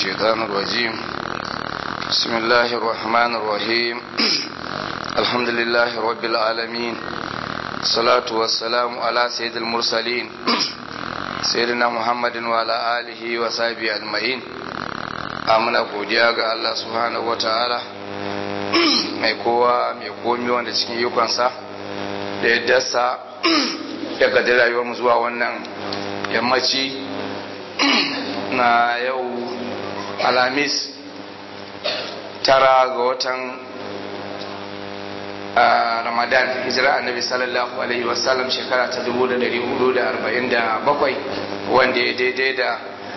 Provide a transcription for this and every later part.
الشيطان الرجيم بسم الله الرحمن الرحيم الحمد لله رب العالمين الصلاة والسلام على سيد المرسلين سيدنا محمد وعلى آله وصحبه أجمعين amina godiya ga Allah subhanahu wataala mai kowa mai komi wanda cikin yukansa da ya dasa ya gadi rayuwarmu zuwa wannan yammaci na yau alhamis tara ga watan ramadan hijira annabi sallallahu alaihi wasallam shekara ta 1447 wanda ya daidai da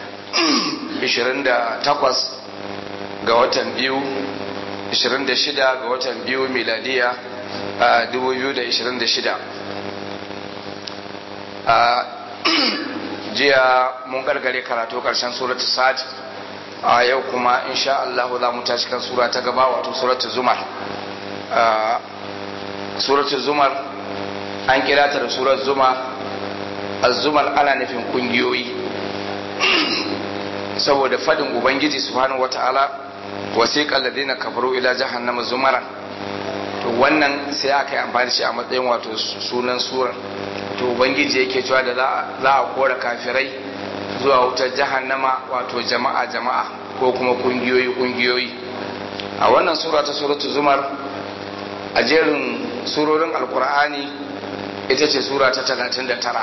28 ga watan biyu 26 ga watan biyu miladiya 2026 jiya mun gargare karatu karshen suratu sa'ad a yau kuma insha Allah za mu tashi kan sura ta gaba wato suratu zumar suratu zumar an kira ta da surar zumar az-zumar ana nufin kungiyoyi saboda fadin ubangiji subhanahu wata'ala wasiqal ladina kafaru ila jahannama zumaran to wannan sai aka yi amfani shi a matsayin wato sunan surar to ubangiji yake cewa da za a kora kafirai zuwa wutar jahannama wato jama'a jama'a ko kuma kungiyoyi kungiyoyi a wannan sura ta suratu zumar a jerin surorin alkur'ani ita ce sura ta 39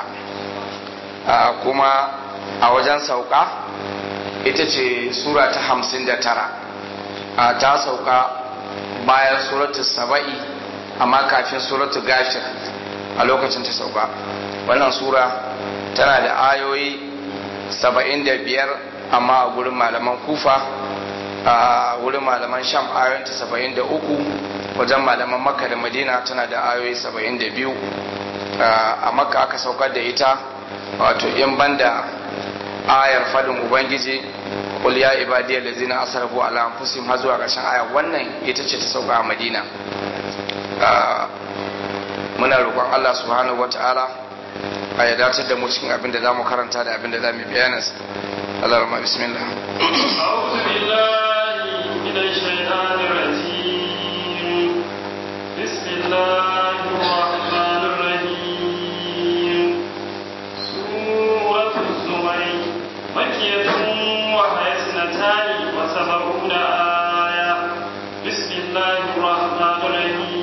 kuma a wajen sauka ita ce sura ta 59 ta sauka bayan suratu saba'i amma kafin suratu gashir a lokacin ta sauka wannan sura tana da ayoyi saba'in da biyar amma a gurin malaman kufa a wurin malaman sham ayoyinta saba'in da uku wajen malaman makka da madina tana da ayoyi saba'in da biyu a makka aka saukar da ita wato in banda ayar fadin ubangiji qul ya ibadiyal ladzina asrafu ala anfusihim har zuwa ƙarshen aya wannan ita ce ta sauka a madina muna roƙon Allah subhanahu wata'ala a ya dace da mu cikin abin da za mu karanta da abin da za mu bayanin sa Allah rahma bismillah a'udhu billahi minash shaitanir rajim bismillahir rahmanir rahim suratul zumar makkiyatun wa hayatun wa sab'una aya bismillahir rahmanir rahim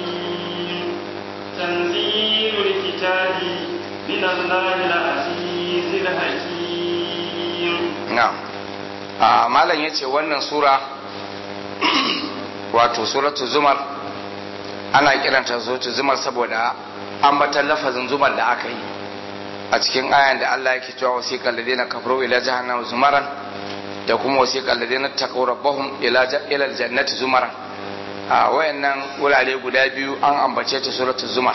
تنزيل الكتاب من الله العزيز الحكيم نعم malam ya ce wannan sura wato suratu zumar ana kiranta suratu zumar saboda ambatan lafazin zumar da aka yi a cikin ayan da Allah yake cewa wasiqal ladina kafaru ila jahannam zumaran da kuma wasiqal ladina taqaw rabbahum ila ila aljannati zumaran a wayannan wurare guda biyu an ambace ta suratul zumar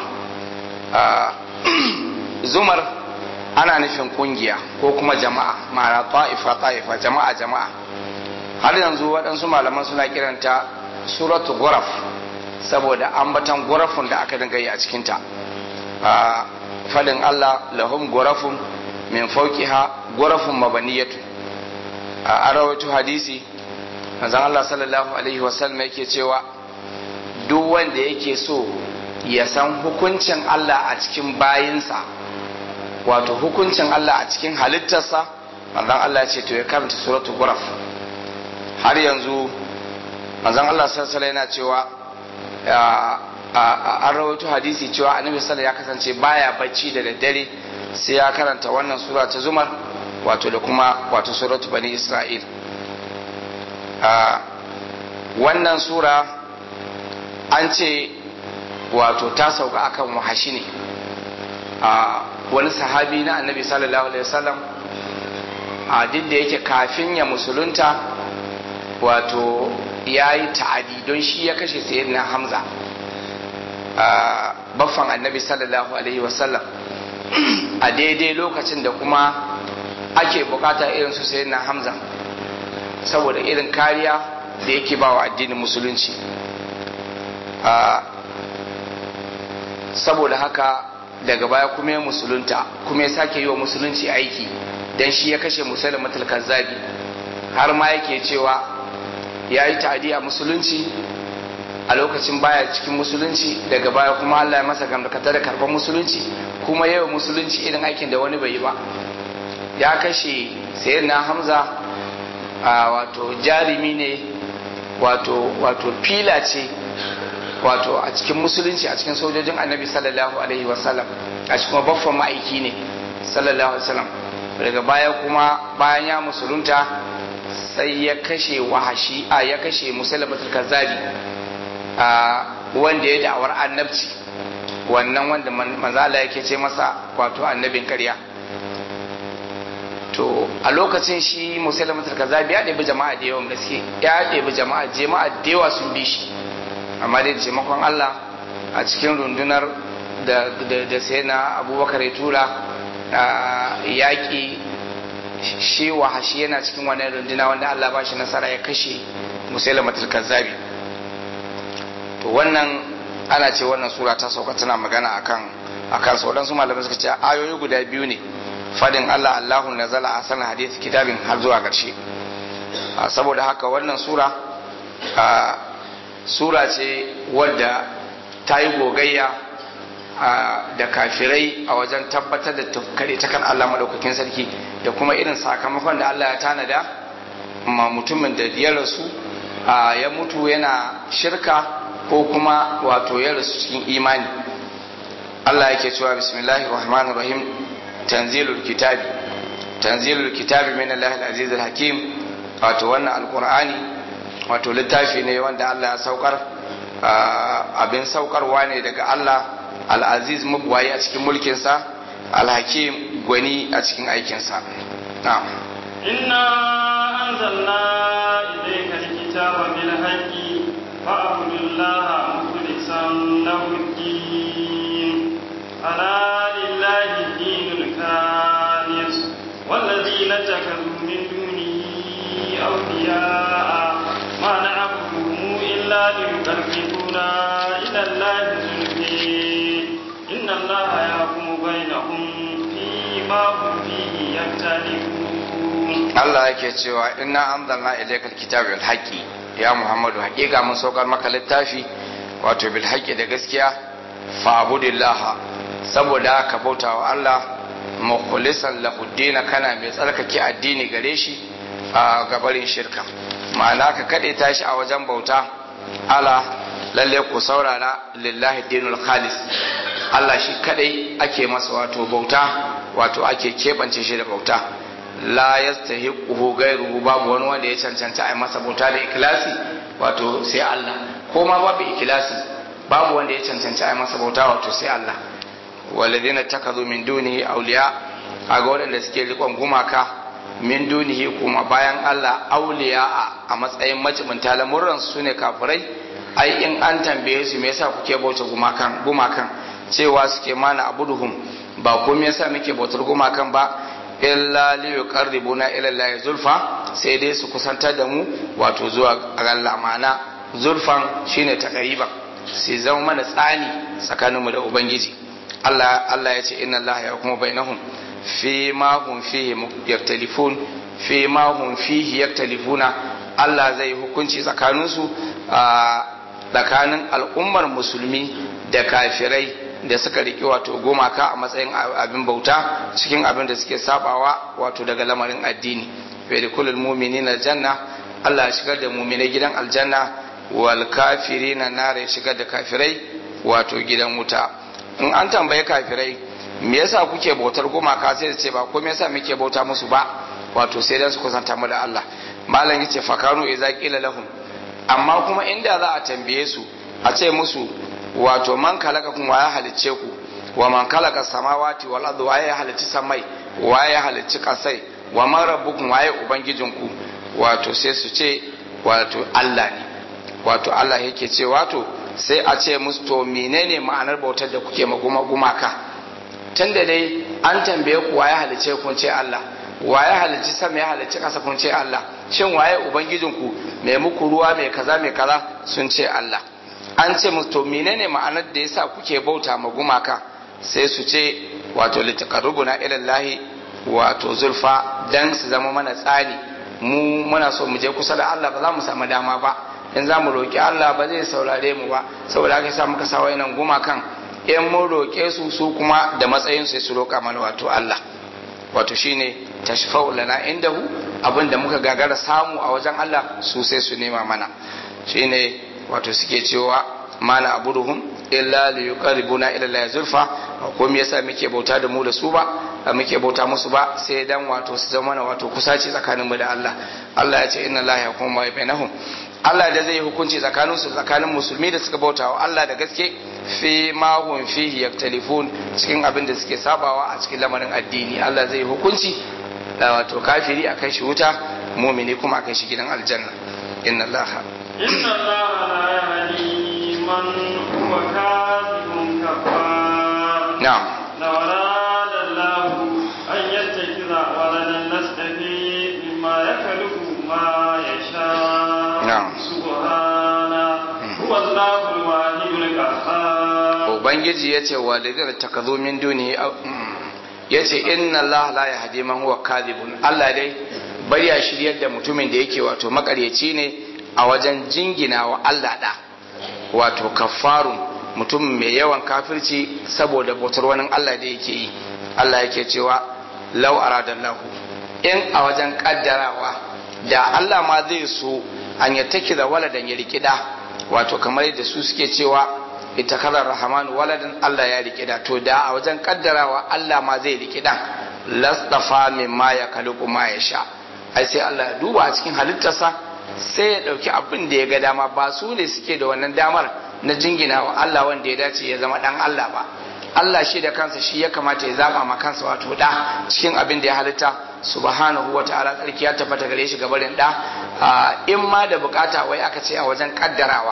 zumar ana nufin kungiya ko kuma jama'a ma'ana ta'ifa ta'ifa jama'a jama'a har yanzu waɗansu malaman suna kiranta suratul guraf saboda ambatan gurafun da aka dinga yi a cikinta fadin Allah lahum gurafun min fawqiha gurafun mabaniyatu a arawatu hadisi manzon Allah sallallahu alaihi wasallam yake cewa duk wanda yake so ya san hukuncin Allah a cikin bayinsa wato hukuncin Allah a cikin halittarsa manzon Allah ce to ya karanta suratul ghuraf har yanzu manzon Allah sallallahu yana cewa an rawaito hadisi cewa annabi sallallahu ya kasance baya bacci da daddare sai ya karanta wannan sura ta zumar wato da kuma wato suratul bani isra'il wannan sura an ce wato ta sauka akan wahashi ne a wani sahabi na annabi sallallahu alaihi wasallam a duk da yake kafin ya musulunta wato ya yi ta'adi don shi ya kashe sayyidina hamza a baffan annabi sallallahu alaihi wasallam a daidai lokacin da kuma ake bukata irin su sayyidina hamza saboda irin kariya da yake ba wa addinin musulunci saboda haka daga baya kuma ya musulunta kuma ya sake yi wa musulunci aiki dan shi ya kashe musulmatul kazzabi har ma yake cewa ya yi ta'adi a musulunci a lokacin baya cikin musulunci daga baya kuma Allah ya masa gamdakata da karɓar musulunci kuma yau musulunci irin aikin da wani bai yi ba ya kashe sayyidina hamza a wato jarumi ne wato wato fila ce wato a cikin musulunci a cikin sojojin annabi sallallahu alaihi wasallam a cikin baffan ma'aiki ne sallallahu alaihi wasallam daga baya kuma bayan ya musulunta sai ya kashe wahashi a ya kashe musulmatul kazzabi a wanda ya da'awar annabci wannan wanda manzala yake ce masa wato annabin karya to a lokacin shi musulmatul kazzabi ya ɗebi jama'a da yawan gaske ya ɗebi jama'a jama'a da yawa sun bi shi amma dai da taimakon Allah a cikin rundunar da da sai na abubakar ya tura yaƙi shi wahashi yana cikin wannan runduna wanda Allah ba shi nasara ya kashe musulmatul kazzabi to wannan ana ce wannan sura ta sauka tana magana akan akan sauran su malamai suka ce ayoyi guda biyu ne fadin Allah Allahu nazala a sanar hadith kitabin har zuwa ƙarshe saboda haka wannan sura sura ce wadda ta yi gogayya da kafirai a wajen tabbatar da kare ta kan Allah maɗaukakin sarki da kuma irin sakamakon da Allah ya tanada ma mutumin da ya rasu ya mutu yana shirka ko kuma wato ya rasu cikin imani Allah yake cewa bismillahir rahmanir rahim tanzilul kitabi tanzilul kitabi min Allah al-aziz al-hakim wato wannan alqur'ani wato littafi ne wanda Allah ya saukar abin saukarwa ne daga Allah al-aziz mubwayi a cikin mulkinsa al-hakim gwani a cikin aikinsa na'am inna anzalna ilayka al-kitaba bil haqqi fa'budillaha mukhlishan lahu ad-din ala lillahi ad-dinul khalis والذين اتخذوا من دونه أولياء ما نعبدهم إلا ليقربونا إلى الله زلفي إن الله يحكم بينهم فيما هم فيه يختلفون Allah yake cewa inna anzalna ilaykal kitaba bil haqqi ya Muhammadu haƙiƙa mun saukar maka littafi wato bil haqqi da gaskiya fa'budillah saboda ka bauta wa Allah mukhlisan lahu dina kana mai tsarkake addini gare shi a gabarin shirka ma'ana ka kaɗe tashi a wajen bauta ala lalle ku saurara lillahi dinul khalis Allah shi kadai ake masa wato bauta wato ake keɓance shi da bauta la yastahiquhu ghayruhu babu wani wanda ya cancanta a masa bauta da ikhlasi wato sai Allah ko ma babu ikhlasi babu wanda ya cancanta a masa bauta wato sai Allah walladhina takazu min dunihi awliya aga waɗanda suke rikon gumaka min dunihi kuma bayan Allah auliya a matsayin majibinta lamurran su ne kafirai ai in an tambaye su me yasa kuke bauta gumakan gumakan cewa suke mana abuduhum ba ko me yasa muke bautar gumakan ba illa li yuqarribuna ila Allah zulfa sai dai su kusantar da mu wato zuwa ga Allah ma'ana zulfan shine takariban sai zama mana tsani tsakaninmu da ubangiji Allah Allah ya ce inna Allah ya kuma bainahum fi ma hum fihi yaktalifun fi ma hum fihi yaktalifuna Allah zai hukunci tsakaninsu a tsakanin al'ummar musulmi da kafirai da suka riƙe wato gumaka a matsayin abin bauta cikin abin da suke sabawa wato daga lamarin addini bai da kulul mu'minina janna Allah ya shigar da mu'minai gidan aljanna wal kafirina nare shigar da kafirai wato gidan wuta in an tambaye kafirai me yasa kuke bautar gumaka sai ce ba ko me yasa muke bauta musu ba wato sai dan su kusanta mu da Allah malam yace fakanu idza qila lahum amma kuma inda za a tambaye su a ce musu wato man kalaka kun waya halicce ku wa man kalaka samawati wal ardi waye halicci samai waye halicci kasai wa man rabbukum waye ubangijinku wato sai su ce wato Allah ne wato Allah yake ce wato sai a ce musu to menene ma'anar bautar da kuke maguma gumaka tunda dai an tambaye ku waye halicce kun ce Allah waye halicci sama ya halicci kasa kun ce Allah shin waye ubangijinku mai muku ruwa mai kaza mai kaza sun ce Allah an ce musu to menene ma'anar da yasa kuke bauta ma gumaka sai su ce wato litaqarrubuna ila Allah wato zulfa dan su zama mana tsani mu muna so mu je kusa da Allah ba za mu samu dama ba in za mu roƙi Allah ba zai saurare mu ba saboda haka sa muka sa wayannan gumakan in mun roƙe su su kuma da matsayin sai su roƙa mana wato Allah wato shine tashfa'u lana indahu abinda muka gagara samu a wajen Allah su sai su nema mana shine wato suke cewa mana abuduhum illa li yuqarribuna ila Allah zulfa ko me yasa muke bauta da mu da su ba muke bauta musu ba sai dan wato su zama mana wato kusaci tsakaninmu da Allah Allah ya ce inna Allah yahkumu ma bainahum Allah da zai hukunci tsakanin su tsakanin musulmi da suka bauta wa Allah da gaske fi ma hum fihi yaktalifun cikin abin da suke sabawa a cikin lamarin addini Allah zai hukunci wato kafiri akai shi wuta mumini kuma akai shi gidan aljanna inna Allah inna Allah la yahdi man huwa kadhibun kafar na'am law arada Allah an yattakiza waladan nastafi mimma yakhluqu ma yasha na'am subhana huwa Allahul wahidul qahhar ubangiji yace walidina takazu min duni yace inna Allah la yahdi man huwa kadhibun Allah dai bari ya shiryar da mutumin da yake wato makaryaci ne a wajen jingina wa Allah da wato kafarun mutum mai yawan kafirci saboda bautar wani Allah da yake yi Allah yake cewa law aradallahu in a wajen kaddarawa da Allah ma zai so an ya take da waladan ya riki da wato kamar yadda su suke cewa ita kazar rahman waladan Allah ya riki da to da a wajen kaddarawa Allah ma zai riki dan lastafa mimma ya kaluku ma ya sha ai sai Allah ya duba a cikin halittarsa sai ya dauki abin da ya ga dama ba su ne suke da wannan damar na jingina wa Allah wanda ya dace ya zama dan Allah ba Allah shi da kansa shi ya kamata ya zaba ma kansa wato da cikin abin da ya halitta subhanahu wa ta'ala tsarki ya tabbata gare shi gabarin da in ma da bukata wai aka ce a wajen kaddarawa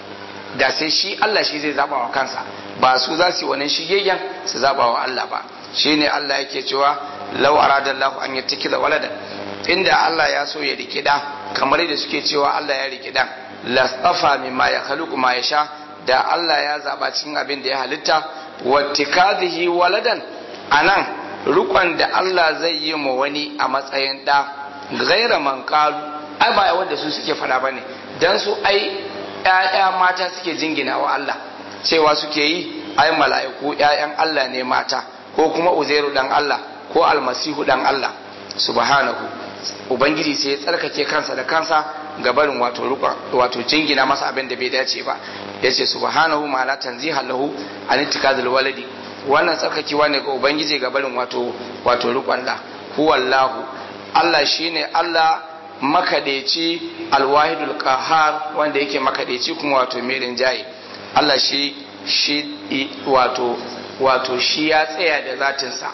da sai shi Allah shi zai zaba wa kansa ba su za su yi wannan shigegen su zaba wa Allah ba shine Allah yake cewa law aradallahu an yattakiza waladan inda Allah ya so ya rike da kamar yadda suke cewa Allah ya rike dan lastafa mimma ya khaluqu ma yasha da Allah ya zaba cikin abin da ya halitta wattikadhihi waladan anan rukon da Allah zai yi ma wani a matsayin da gaira man qalu ai ba wanda su suke fada bane dan su ai ƴaƴa mata suke jingina wa Allah cewa suke yi ai mala'iku ƴaƴan Allah ne mata ko kuma uzairu dan Allah ko almasihu dan Allah subhanahu ubangiji sai ya tsarkake kansa da kansa ga barin wato wato jingina masa abin da bai dace ba yace subhanahu ma'ana tanziha lahu an ittikazul waladi wannan tsarkakewa ne ga ubangiji ga barin wato wato rukun la huwallahu Allah shine Allah makadeci alwahidul qahar wanda yake makadeci kuma wato mai rinjaye Allah shi shi wato wato shi ya tsaya da zatinsa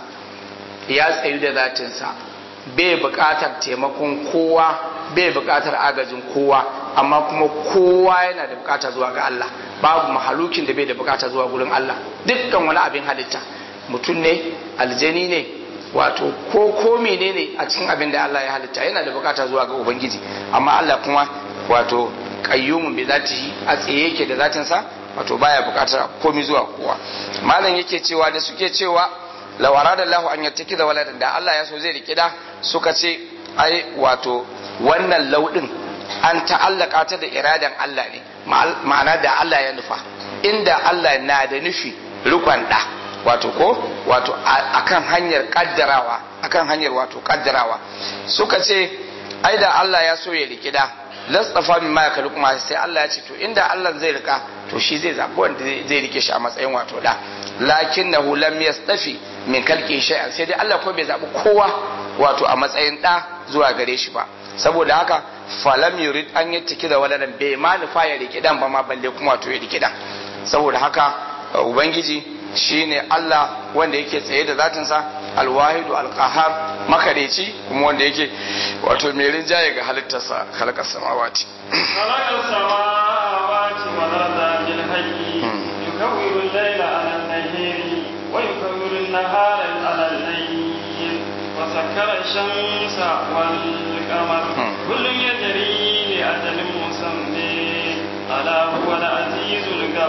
ya tsayu da zatinsa bai buƙatar taimakon kowa bai buƙatar agajin kowa amma kuma kowa yana da buƙata zuwa ga Allah babu mahalukin da bai da buƙata zuwa gurin Allah dukkan wani abin halitta mutum ne aljani ne wato ko ko menene a cikin abin da Allah ya halitta yana da buƙata zuwa ga ubangiji amma Allah kuma wato qayyumun bi zatihi a tsaye yake da zatinsa wato baya buƙatar komai zuwa kowa malam yake cewa da suke cewa law arada Allah an yattaki da waladan da Allah ya so zai rike da suka ce ai wato wannan laudin an ta'allaka ta da iradan Allah ne ma'ana da Allah ya nufa inda Allah na da nufi rukun da wato ko wato akan hanyar kaddarawa akan hanyar wato kaddarawa suka ce ai da Allah ya so ya rike da lastafa min ma yakulu kuma sai Allah ya ce to inda Allah zai rika to shi zai zabi wanda zai rike shi a matsayin wato da lakinnahu lam yastafi min kalki shay'an sai dai Allah ko bai zabi kowa wato a matsayin da zuwa gare shi ba saboda haka falam yurid an yattaki da waladan bai ma nufa ya rike dan ba ma balle kuma wato ya rike dan saboda haka ubangiji shine Allah wanda yake tsaye da zatinsa alwahidu alqahar makareci kuma wanda yake wato mai rinjaye ga halittarsa halakar samawati خلق السماوات والأرض بالحق يكور الليل على النهار ويكور النهار على الليل وسكر الشمس والقمر كل يجري لأجل مسمى ألا هو العزيز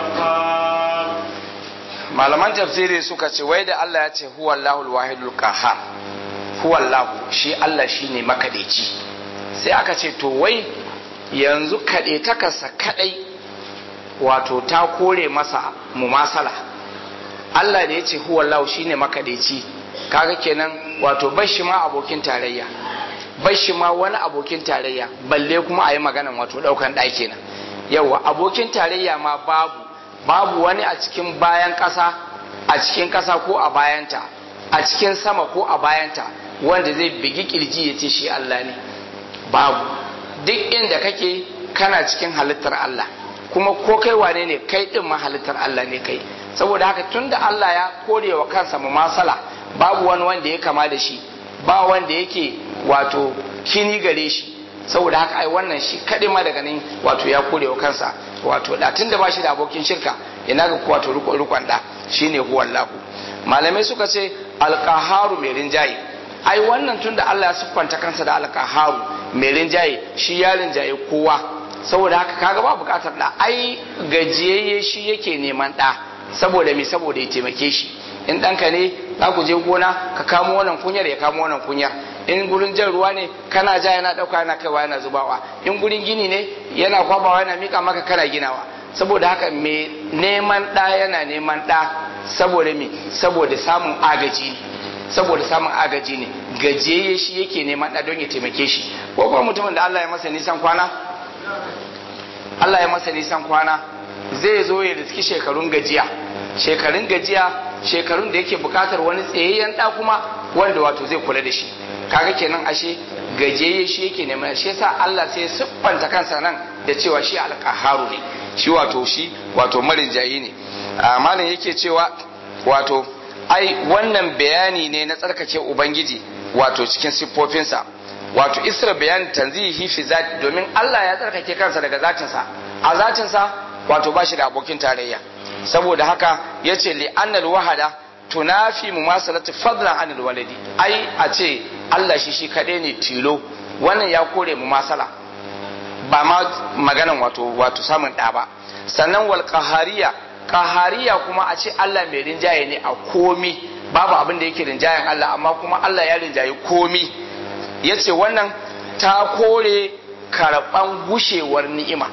الغفار malaman tafsiri suka ce wai da Allah ya ce huwa Allahul wahidul qahhar huwa Allah shi Allah shine makadeci sai aka ce to wai yanzu kaɗe takarsa kaɗai wato ta kore masa mumasala Allah da ya ce huwallahu shine makadaici kaga kenan wato bashi ma abokin tarayya bashi ma wani abokin tarayya balle kuma a yi maganan wato ɗaukan ɗaki na yawa abokin tarayya ma babu babu wani a cikin bayan ƙasa a cikin ƙasa ko a bayanta a cikin sama ko a bayanta wanda zai bigi kirji ya ce shi Allah ne babu duk inda kake kana cikin halittar Allah kuma ko kai wane ne kai din ma halittar Allah ne kai saboda haka tunda Allah ya kore wa kansa masala babu wani wanda ya kama da shi ba wanda yake wato kini gare shi saboda haka ai wannan shi kadai ma daga nan wato ya kore wa kansa wato da tunda ba shi da abokin shirka ina ga wato rukun rukun da shine huwallahu malamai suka ce alqaharu mai rinjaye ai wannan tunda Allah ya siffanta kansa da alqaharu mai rinjaye shi ya rinjaye kowa saboda haka kaga ba bukatar da ai gajiyayye shi yake neman da saboda me saboda ya taimake shi in ɗanka ne za ku je gona ka kamo wannan kunyar ya kamo wannan kunyar in gurin jan ruwa ne kana ja yana ɗauka yana kaiwa yana zubawa in gurin gini ne yana kwabawa yana mika maka kana ginawa saboda haka me neman ɗa yana neman ɗa saboda me saboda samun agaji ne saboda samun agaji ne gajiyayye shi yake neman ɗa don ya taimake shi ko kuma mutumin da Allah ya masa nisan kwana Allah ya masa nisan kwana zai zo ya riski shekarun gajiya shekarun gajiya shekarun da yake bukatar wani tsayayyen da kuma wanda wato zai kula da shi kaga kenan ashe gajeye shi yake neman shi yasa Allah sai siffanta kansa nan da cewa shi alqaharu ne shi wato shi wato marin jayi ne malam yake cewa wato ai wannan bayani ne na tsarkake ubangiji wato cikin siffofinsa wato isra bayani tanzihi fi zati domin Allah ya tsarkake kansa daga zatinsa a zatinsa wato ba shi da abokin tarayya saboda haka ya ce li'annal wahada tunafi mumasalatu fadlan anil waladi ai a ce Allah shi shi kaɗai ne tilo wannan ya kore mumasala ba ma maganan wato wato samun ɗa ba sannan wal qahariya qahariya kuma a ce Allah mai rinjaye ne a komi babu abin da yake rinjayen Allah amma kuma Allah ya rinjaye komi yace wannan ta kore karɓan gushewar ni'ima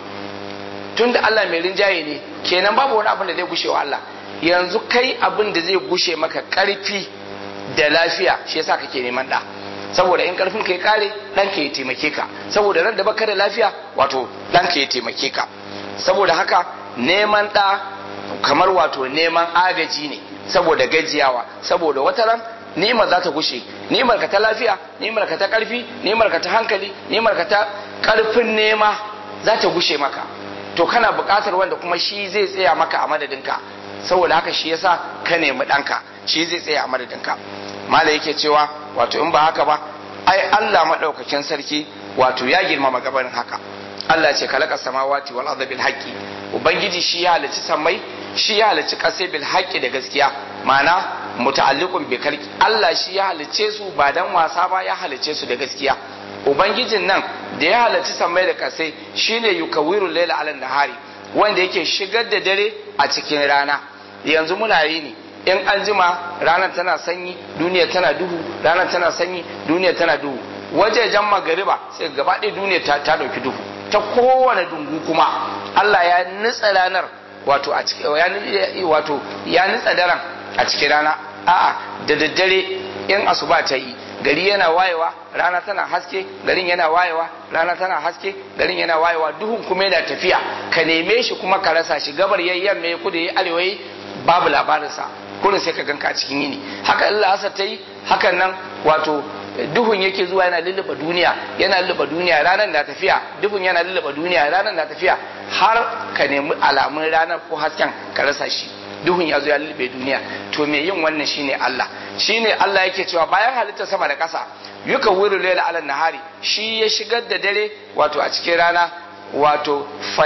tunda Allah mai rinjaye ne kenan babu wani abin da zai gushe wa Allah yanzu kai abin da zai gushe maka karfi da lafiya shi yasa kake neman da saboda in karfin ka ya kare dan ka ya taimake ka saboda ran da baka da lafiya wato dan ka ya taimake ka saboda haka neman da kamar wato neman agaji ne saboda gajiyawa saboda wata ran ni'imar za ta gushe ni'imar ka ta lafiya ni'imar ka ta karfi ni'imar ka ta hankali ni'imar ka ta karfin nema za ta gushe maka to kana buƙatar wanda kuma shi zai tsaya maka a madadinka saboda haka shi yasa ka nemi ɗanka shi zai tsaya a madadinka mala yake cewa wato in ba haka ba ai Allah maɗaukakin sarki wato ya girmama gabanin haka Allah ce kalaka samawati wal ardi bil haqqi ubangiji shi ya halicci sammai shi ya halicci ƙasai bil haqqi da gaskiya ma'ana muta'alliqun bi kalki Allah shi ya halicce su ba dan wasa ba ya halicce su da gaskiya ubangijin nan da ya halarci sammai da kasai shine yukawiru laila ala nahari wanda yake shigar da dare a cikin rana yanzu muna yi ne in an jima ranar tana sanyi duniya tana duhu ranar tana sanyi duniya tana duhu wajejen magariba sai gaba ɗaya duniya ta, ta ɗauki duhu ta kowane dungu kuma Allah ya nitsa ranar wato a cikin ya wato ya nitsa daren a cikin rana a'a da daddare in asuba ta yi gari yana wayewa rana tana haske garin yana wayewa rana tana haske garin yana wayewa duhun kuma yana tafiya ka neme shi kuma ka rasa shi gabar yayi yamma ya kudu yayi arewa yayi babu labarinsa kurin sai ka ganka a cikin yini haka Allah asar ta yi hakan nan wato duhun yake zuwa yana lulluɓa duniya yana lulluɓa duniya ranar na tafiya duhun yana lulluɓa duniya ranar na tafiya har ka nemi alamun ranar ko hasken ka rasa shi duhun ya zo ya lulluɓe duniya to me yin wannan shine Allah shine Allah yake cewa bayan halitta sama da ƙasa yuka wuri laila ala nahari shi ya shigar da dare wato a cikin rana wato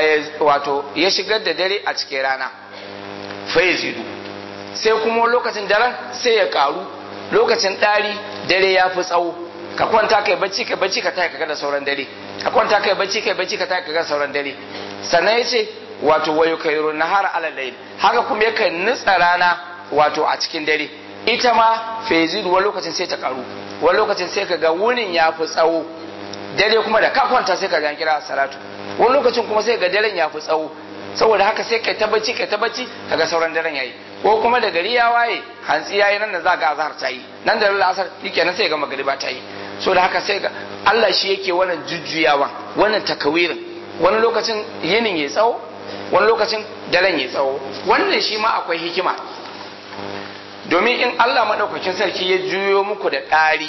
wato ya shigar da dare a cikin rana fayazidu sai kuma lokacin daren sai ya karu lokacin ɗari dare ya fi tsawo ka kwanta kai bacci kai bacci ka tayi ka da sauran dare ka kwanta kai bacci kai bacci ka tayi ka ga sauran dare sannan yace wato wayo kairu nahara ala layl haka kuma yakan nutsa rana wato a cikin dare ita ma fezidu wani lokacin sai ta karu wani lokacin sai ka ga wunin ya fi tsawo dare kuma da ka kwanta sai ka ga kira salatu wani lokacin kuma sai ga daren ya fi tsawo saboda haka sai kai tabbaci kai tabbaci kaga sauran daren yayi ko kuma da gari ya waye hantsi yayi nan da za ga azhar ta yi nan da la'asar shikenan sai ga magariba ta yi so da haka sai ga Allah shi yake wannan jujjuyawa wannan takawirin wani lokacin yinin ya tsawo wani lokacin daren ya tsawo wannan shi ma akwai hikima domin in Allah madaukakin sarki ya juyo muku da ɗari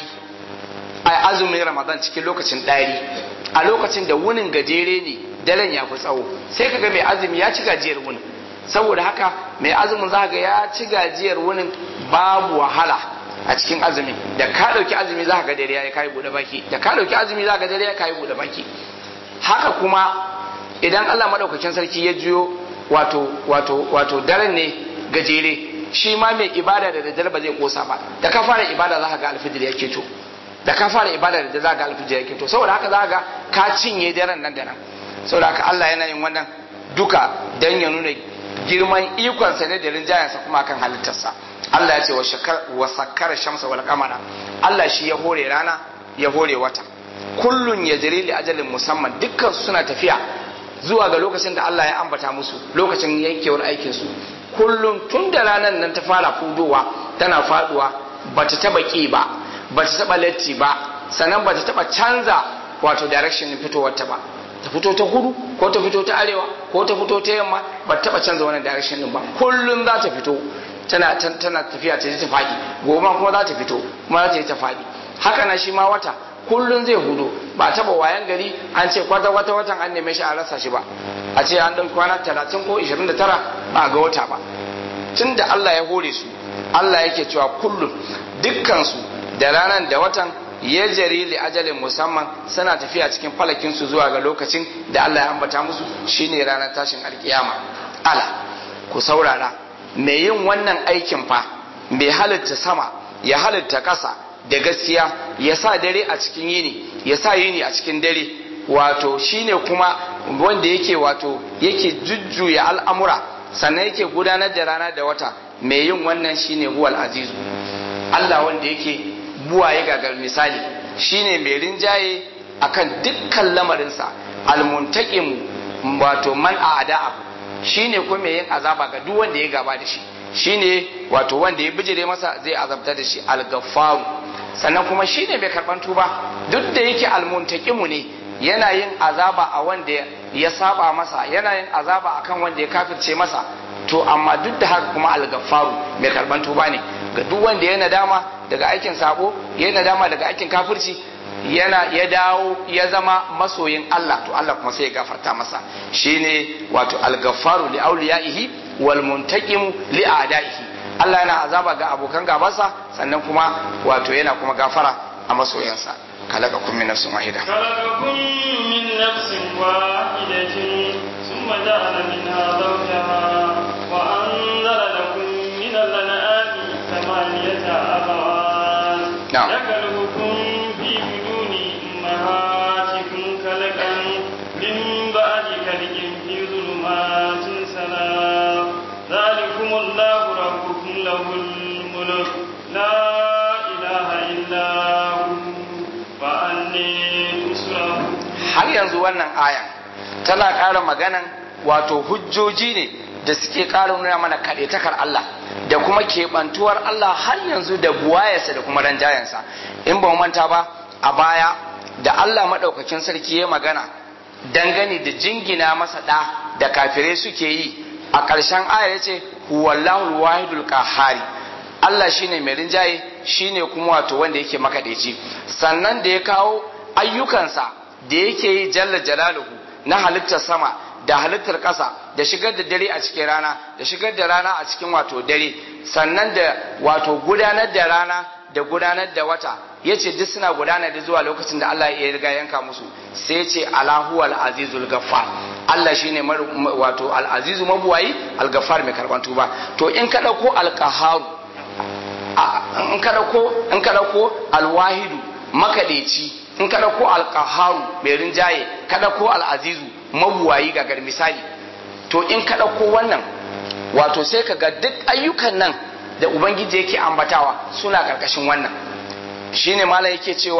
a azumin Ramadan cikin lokacin ɗari a lokacin da wunin gajere ne daren ya fi tsawo sai kaga mai azumi ya ci gajiyar wunin saboda haka mai azumin za ga ya ci gajiyar wunin babu wahala a cikin azumi da ka dauki azumi za ga dare ya kai bude baki da ka dauki azumi za ga dare ya kai bude baki haka kuma idan Allah madaukakin sarki ya juyo wato wato wato daren ne gajere shi ma mai ibada da daddare ba zai kosa ba da ka fara ibada za ka ga alfijir ya keto da ka fara ibada da za ka ga alfijir ya keto saboda haka za ga ka cinye daren nan da nan saboda haka Allah yana yin wannan duka dan ya nuna girman ikonsa ne da rinjayensa kuma kan halittarsa Allah ya ce wa sakkara shamsa wal qamara Allah shi ya hore rana ya hore wata kullun ya jiri li ajalin musamman dukkan su suna tafiya zuwa ga lokacin da Allah ya ambata musu lokacin yankewar aikin su kullum tun da ranar nan ta fara fudowa tana faduwa bata taba ki ba bata taba latti ba sannan bata taba canza wato direction fitowar ta ba ta fito ta kudu ko ta fito ta arewa ko ta fito ta yamma ba taba canza wannan direction din ba kullum za ta fito tana tana tafiya ta ta fadi gobe kuma za ta fito kuma za ta yi ta fadi haka na shi ma wata kullum zai hudu ba taba wayan gari an ce kwata wata watan an neme shi a rasa shi ba a ce an ɗauki kwana 30 ko 29 ba ga wata ba tun da Allah ya hore su Allah yake cewa kullum dukkansu da ranar da watan ya jari li ajalin musamman suna tafiya cikin falakin su zuwa ga lokacin da Allah ya ambata musu shine ranar tashin alkiyama ala ku saurara mai yin wannan aikin fa mai halitta sama ya halitta ƙasa da gaskiya ya sa dare a cikin yini ya sa yini a cikin dare wato shine kuma wanda yake wato yake jujjuya al'amura sannan yake gudanar da rana da wata mai yin wannan shine huwal azizu Allah wanda yake buwaye gagar misali shine mai rinjaye akan dukkan lamarinsa almuntaqimu wato man a'da abu shine kuma mai yin azaba ga duk wanda ya gaba da shi shine wato wanda ya bijire masa zai azabta da shi al-gaffaru sannan kuma shine mai karban tuba duk da yake almuntaqimu ne yana yin azaba a wanda ya saba masa yana yin azaba akan wanda ya kafirce masa to amma duk da haka kuma al-gaffaru mai karban tuba ne ga duk wanda ya nadama daga aikin sabo ya nadama daga aikin kafirci yana ya dawo ya zama masoyin Allah to Allah kuma sai ya gafarta masa shine wato al-gaffaru li awliyaihi wal muntaqimu li a'daihi Allah yana azaba ga abokan gabansa sannan kuma wato yana kuma gafara a masoyansa خلقكم من نفس واحدة خلقكم من نفس واحدة ثم جعل منها زوجها وأنزل لكم من الأنعام ثمانية أزواج نعم. يخلقكم في بدون أمهاتكم خلقا من بعد خلق في ظلمات ثلاث ذلكم الله ربكم له الملك لا إله إلا هو فأني تصرفون har yanzu wannan ayan tana ƙara maganan wato hujjoji ne da suke ƙara nuna mana kaɗaitakar Allah da kuma keɓantuwar Allah har yanzu da buwayarsa da kuma ranjayensa in ba mu manta ba a baya da Allah maɗaukakin sarki ya magana dangane da jingina masa ɗa da kafirai suke yi a ƙarshen ayar ya ce huwallahu wahidul qahhari Allah shine mai rinjaye shine kuma wato wanda yake makaɗaici sannan da ya kawo ayyukansa da yake yi jalla jalaluhu na halittar sama da halittar ƙasa da shigar da dare a cikin rana da shigar da rana a cikin wato dare sannan da wato gudanar da rana da gudanar da wata ya ce duk suna gudanar da zuwa lokacin da Allah ya riga yanka musu sai ce alahu al-azizul gaffar Allah shine wato al-azizu mabuwayi al-gaffar mai karban tuba to in ka dauko al-qaharu in ka dauko in ka dauko al-wahidu makadeci in ka ɗauko alƙaharu mai rinjaye ka ɗauko al'azizu mabuwayi gagar misali to in ka ɗauko wannan wato sai ka ga duk ayyukan nan da ubangiji yake ambatawa suna ƙarƙashin wannan shine mala yake cewa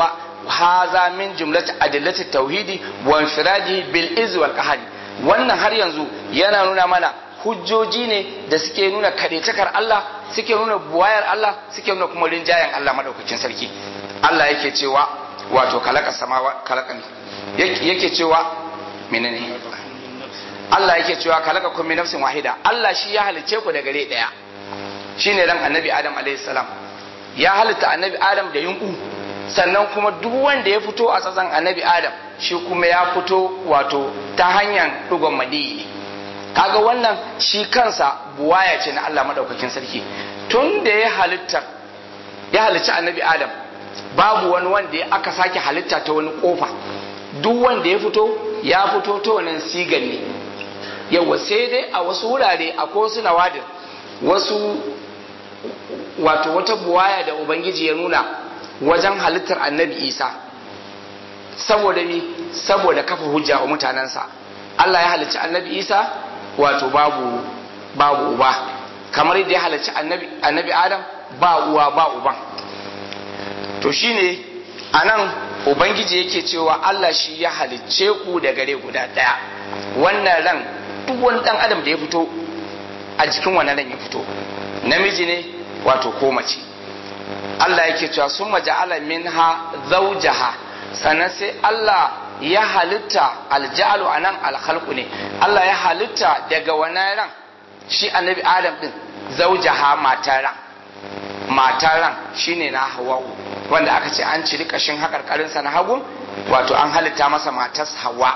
haza min jumlati adillati tauhidi wa infiradihi bil izz wal qahari wannan har yanzu yana nuna mana hujjoji ne da suke nuna kadaitakar Allah suke nuna buwayar Allah suke nuna kuma rinjayen Allah madaukakin sarki Allah yake cewa wato kalaka samawa kalakan yake cewa menene Allah yake cewa kalaka kun min nafsin wahida Allah shi ya halice ku da gare daya shine ran annabi Adam alaihi salam ya halitta annabi Adam da yunku sannan kuma duk wanda ya fito a tsatsan annabi Adam shi kuma ya fito wato ta hanyar dugon madiyi ne kaga wannan shi kansa buwaya ce na Allah madaukakin sarki tun da ya halitta ya halicci annabi Adam babu wani wanda ya aka sake halitta ta wani kofa duk wanda ya fito ya fito ta wannan sigan ne yawa sai dai a wasu wurare akwai wasu nawadir wasu wato wata buwaya da ubangiji ya nuna wajen halittar annabi isa saboda mi saboda kafa hujja wa mutanensa Allah ya halicci annabi isa wato babu babu uba kamar yadda ya halicci annabi annabi adam ba uwa ba uban to shine anan ubangiji yake cewa Allah shi ya halicce ku da gare guda daya wannan ran duk wani dan adam da ya fito a jikin wannan ran ya fito namiji ne wato ko mace Allah yake cewa sun maja'ala minha zawjaha sannan sai Allah ya halitta alja'alu anan alkhalqu ne Allah ya halitta daga wannan ran shi annabi Adam din zawjaha mataran mataran shine na Hawwa'u wanda aka ce an ciri kashin hakarkarinsa na hagu wato an halitta masa matas Hawwa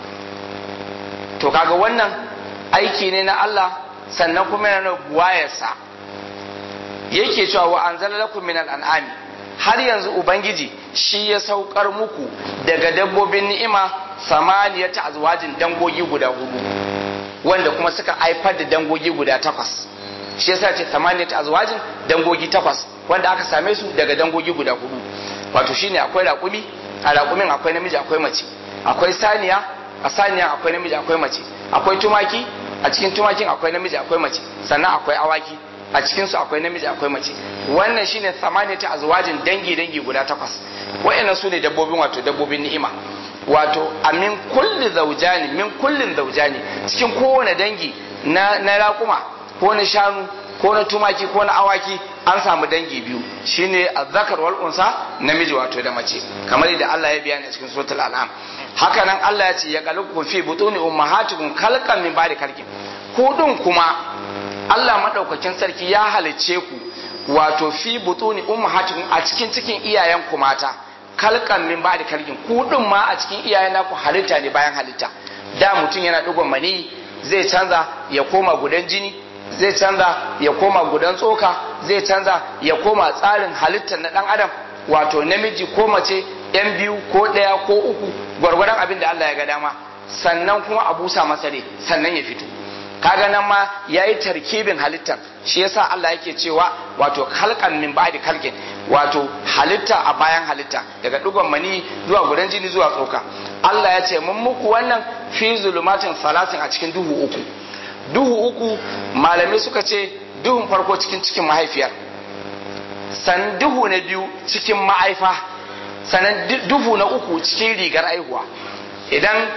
to kaga wannan aiki ne na Allah sannan kuma yana buwayarsa yake cewa wa anzala lakum min al'ami har yanzu ubangiji shi ya saukar muku daga dabbobin ni'ima samaniyata azwajin dangogi guda hudu wanda kuma suka haifar da dangogi guda takwas shi yasa ce samaniyata azwajin dangogi takwas wanda aka same su daga dangogi guda hudu wato shine akwai raƙumi a raƙumin akwai namiji akwai mace akwai saniya a saniya akwai namiji akwai mace akwai tumaki a cikin tumakin akwai namiji akwai mace sannan akwai awaki a cikinsu akwai namiji akwai mace wannan shine samaniyata azwajin dangi dangi guda takwas wayannan su ne dabbobin wato dabbobin ni'ima wato a min kulli zaujani min kullin zaujani cikin kowane dangi na na raƙuma ko na shanu ko na tumaki ko na awaki an samu dangi biyu shine azzakar wal unsa namiji wato da mace kamar yadda Allah ya bayani a cikin suratul an'am haka nan Allah ya ce ya qalukum fi butuni ummahatikum khalqan min ba'di khalqin hudun kuma Allah madaukakin sarki ya halicce ku wato fi butuni ummahatikum a cikin cikin iyayen ku mata kalkan min ba'di kalkin ku din ma a cikin iyayen naku halitta ne bayan halitta da mutum yana digon mani zai canza ya koma gudan jini zai canza ya koma gudan tsoka zai canza ya koma tsarin halittar na dan adam wato namiji ko mace yan biyu ko ɗaya ko uku gwargwadon abin da Allah ya ga dama sannan kuma a busa masa ne sannan ya fito kaga nan ma yayi tarkibin halittar shi yasa Allah yake cewa wato halkan min ba'di kalkin wato halitta a bayan halitta daga dugon mani zuwa gudan jini zuwa tsoka Allah ya ce mun muku wannan fi zulumatin salasin a cikin duhu uku duhu uku malamai suka ce duhun farko cikin cikin mahaifiyar san duhu na biyu cikin ma'aifa sannan duhu na uku cikin rigar aihuwa idan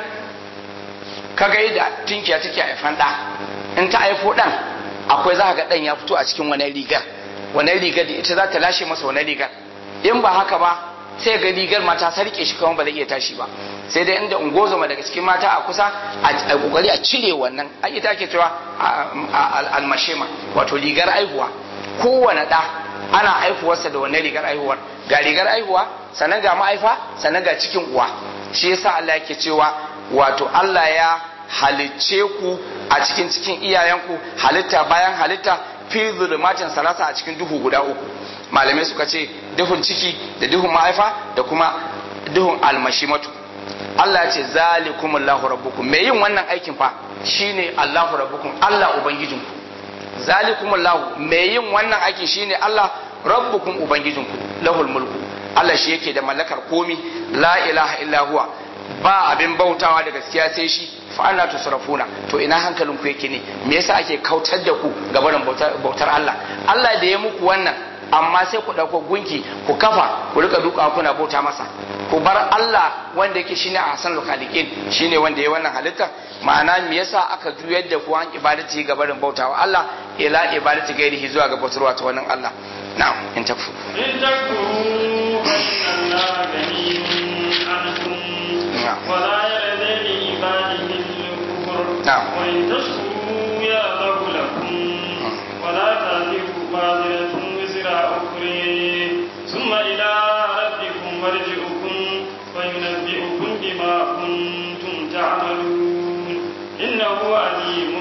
ka ga da tinkiya take haifan ɗa in ta haifo ɗan akwai za ga ɗan ya fito a cikin wani rigar wani rigar da ita za ta lashe masa wani rigar in ba haka ba sai ga rigar mata sarke shi kawai ba zai iya tashi ba sai dai inda ungozoma daga cikin mata a kusa a kokari a cire wannan ai ita ke cewa almashema wato rigar aihuwa kowane ɗa ana aihuwarsa da wannan rigar aihuwar ga rigar aihuwa sannan ga ma'aifa sannan ga cikin uwa shi yasa Allah yake cewa wato Allah ya halicce ku a cikin cikin iyayenku halitta bayan halitta fi zulumatin salasa a cikin duhu guda uku malamai suka ce duhun ciki da duhun ma'aifa da kuma duhun almashimatu Allah ya ce zalikum Allahu rabbukum me yin wannan aikin fa shine Allahu rabbukum Allah ubangijinku zalikum Allahu me yin wannan aikin shine Allah rabbukum ubangijinku lahul mulku Allah shi yake da mallakar komi la ilaha illa huwa ba abin bautawa da gaskiya sai shi fa ana tusrafuna to ina hankalin ku yake ne me yasa ake kautar da ku ga barin bautar Allah Allah da ya muku wannan amma sai ku ɗauko gunki ku kafa ku rika duka kuna bauta masa ku bar Allah wanda yake shine ahsan khaliqin shine wanda ya wannan halitta ma'ana me yasa aka juyar da ku an ibadati ga barin bautawa Allah ila ibadati gairihi zuwa ga bautarwa ta wannan Allah na'am in takfu إن تكفروا فإن الله غني عنكم نعم. ولا يرضى لعباده الكفر نعم. وإن تشكروا يرضه لكم ولا تزر وازرة وزر أخرى ثم إلى ربكم مرجعكم فينبئكم بما كنتم تعملون إنه عليم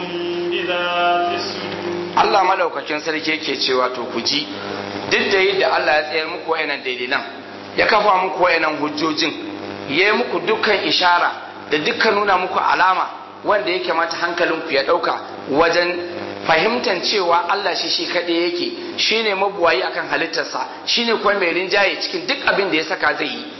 بذات الصدور Allah madaukakin sarki yake cewa to ku ji duk da yadda Allah ya tsayar muku wayannan dalilan ya kafa muku wayannan hujjojin ya yi muku dukkan ishara da dukkan nuna muku alama wanda ya kamata hankalinku ya ɗauka wajen fahimtar cewa Allah shi shi kaɗai yake shine mabuwayi akan halittarsa shine kuma mai rinjaye cikin duk abin da ya saka zai yi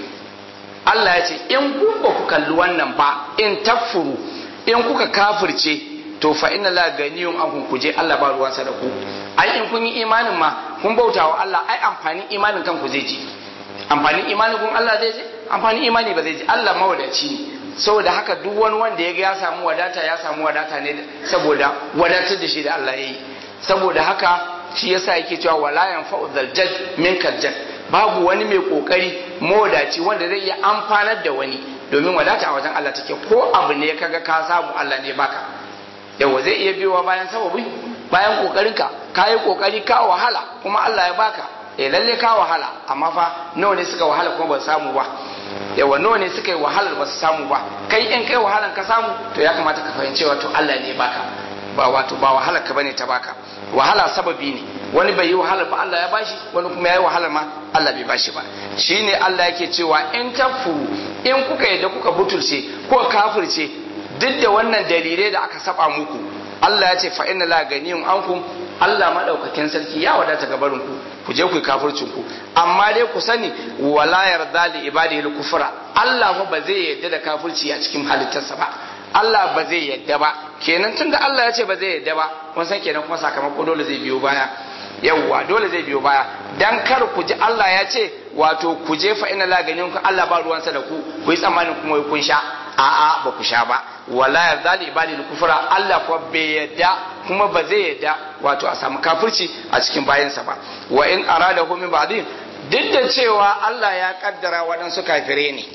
Allah ya ce in ku ba ku kalli wannan ba in tafuru in kuka kafirce to fa inna la ganiyun an ku je Allah ba ruwansa da ku ai in kun yi imanin ma kun bauta wa Allah ai amfanin imanin kanku zai je amfanin imanin kun Allah zai je amfanin imani ba zai je Allah mawadaci ne saboda haka duk wani wanda ya ga ya samu wadata ya samu wadata ne saboda wadatar da shi da Allah ya yi saboda haka shi yasa yake cewa wala yanfa'u zaljad min kaljad babu wani mai kokari mawadaci wanda zai iya amfanar da wani domin wadata a wajen Allah take ko abu ne kaga ka samu Allah ne baka yawa zai iya biyowa bayan sababi bayan kokarinka ka yi kokari ka wahala kuma Allah ya baka eh lalle ka wahala amma fa nawa ne suka wahala kuma ba su samu ba yawa nawa ne suka yi wahalar ba su samu ba kai in kai wahalar ka samu to ya kamata ka fahimci wato Allah ne baka ba wato ba wahalar ka bane ta baka wahala sababi ne wani bai yi wahalar ba Allah ya bashi wani kuma ya yi wahalar ma Allah bai bashi ba shine Allah yake cewa in tafuru in kuka yadda kuka butulce ko kafirce duk da wannan dalilai da aka saba muku Allah ya ce fa inna la ganiyun ankum Allah madaukakin sarki ya wadata gabarin ku ku je ku yi kafircin ku amma dai ku sani wala yarda li ibadihi kufra Allah fa ba zai yarda da kafirci a cikin halittarsa ba Allah ba zai yarda ba kenan tunda Allah ya ce ba zai yarda ba kun san kenan kuma sakamako dole zai biyo baya yawwa dole zai biyo baya dan kar ku ji Allah ya ce wato ku je fa inna la ganiyun Allah ba ruwansa da ku ku yi tsammanin kuma kun sha a'a ba ku sha ba wala yarda li ibadi kufra Allah kuwa bai yadda kuma ba zai yadda wato a samu kafirci a cikin bayansa ba wa in arada hu min ba'din duk da cewa Allah ya kaddara waɗansu kafire ne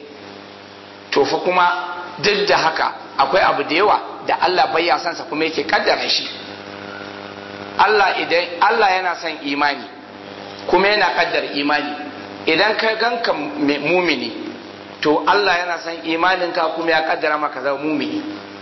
to fa kuma duk da haka akwai abu da yawa da Allah bai ya sansa kuma yake kaddara shi Allah idan Allah yana son imani kuma yana kaddara imani idan ka ganka mumini to Allah yana son imaninka kuma ya kaddara maka zama mumini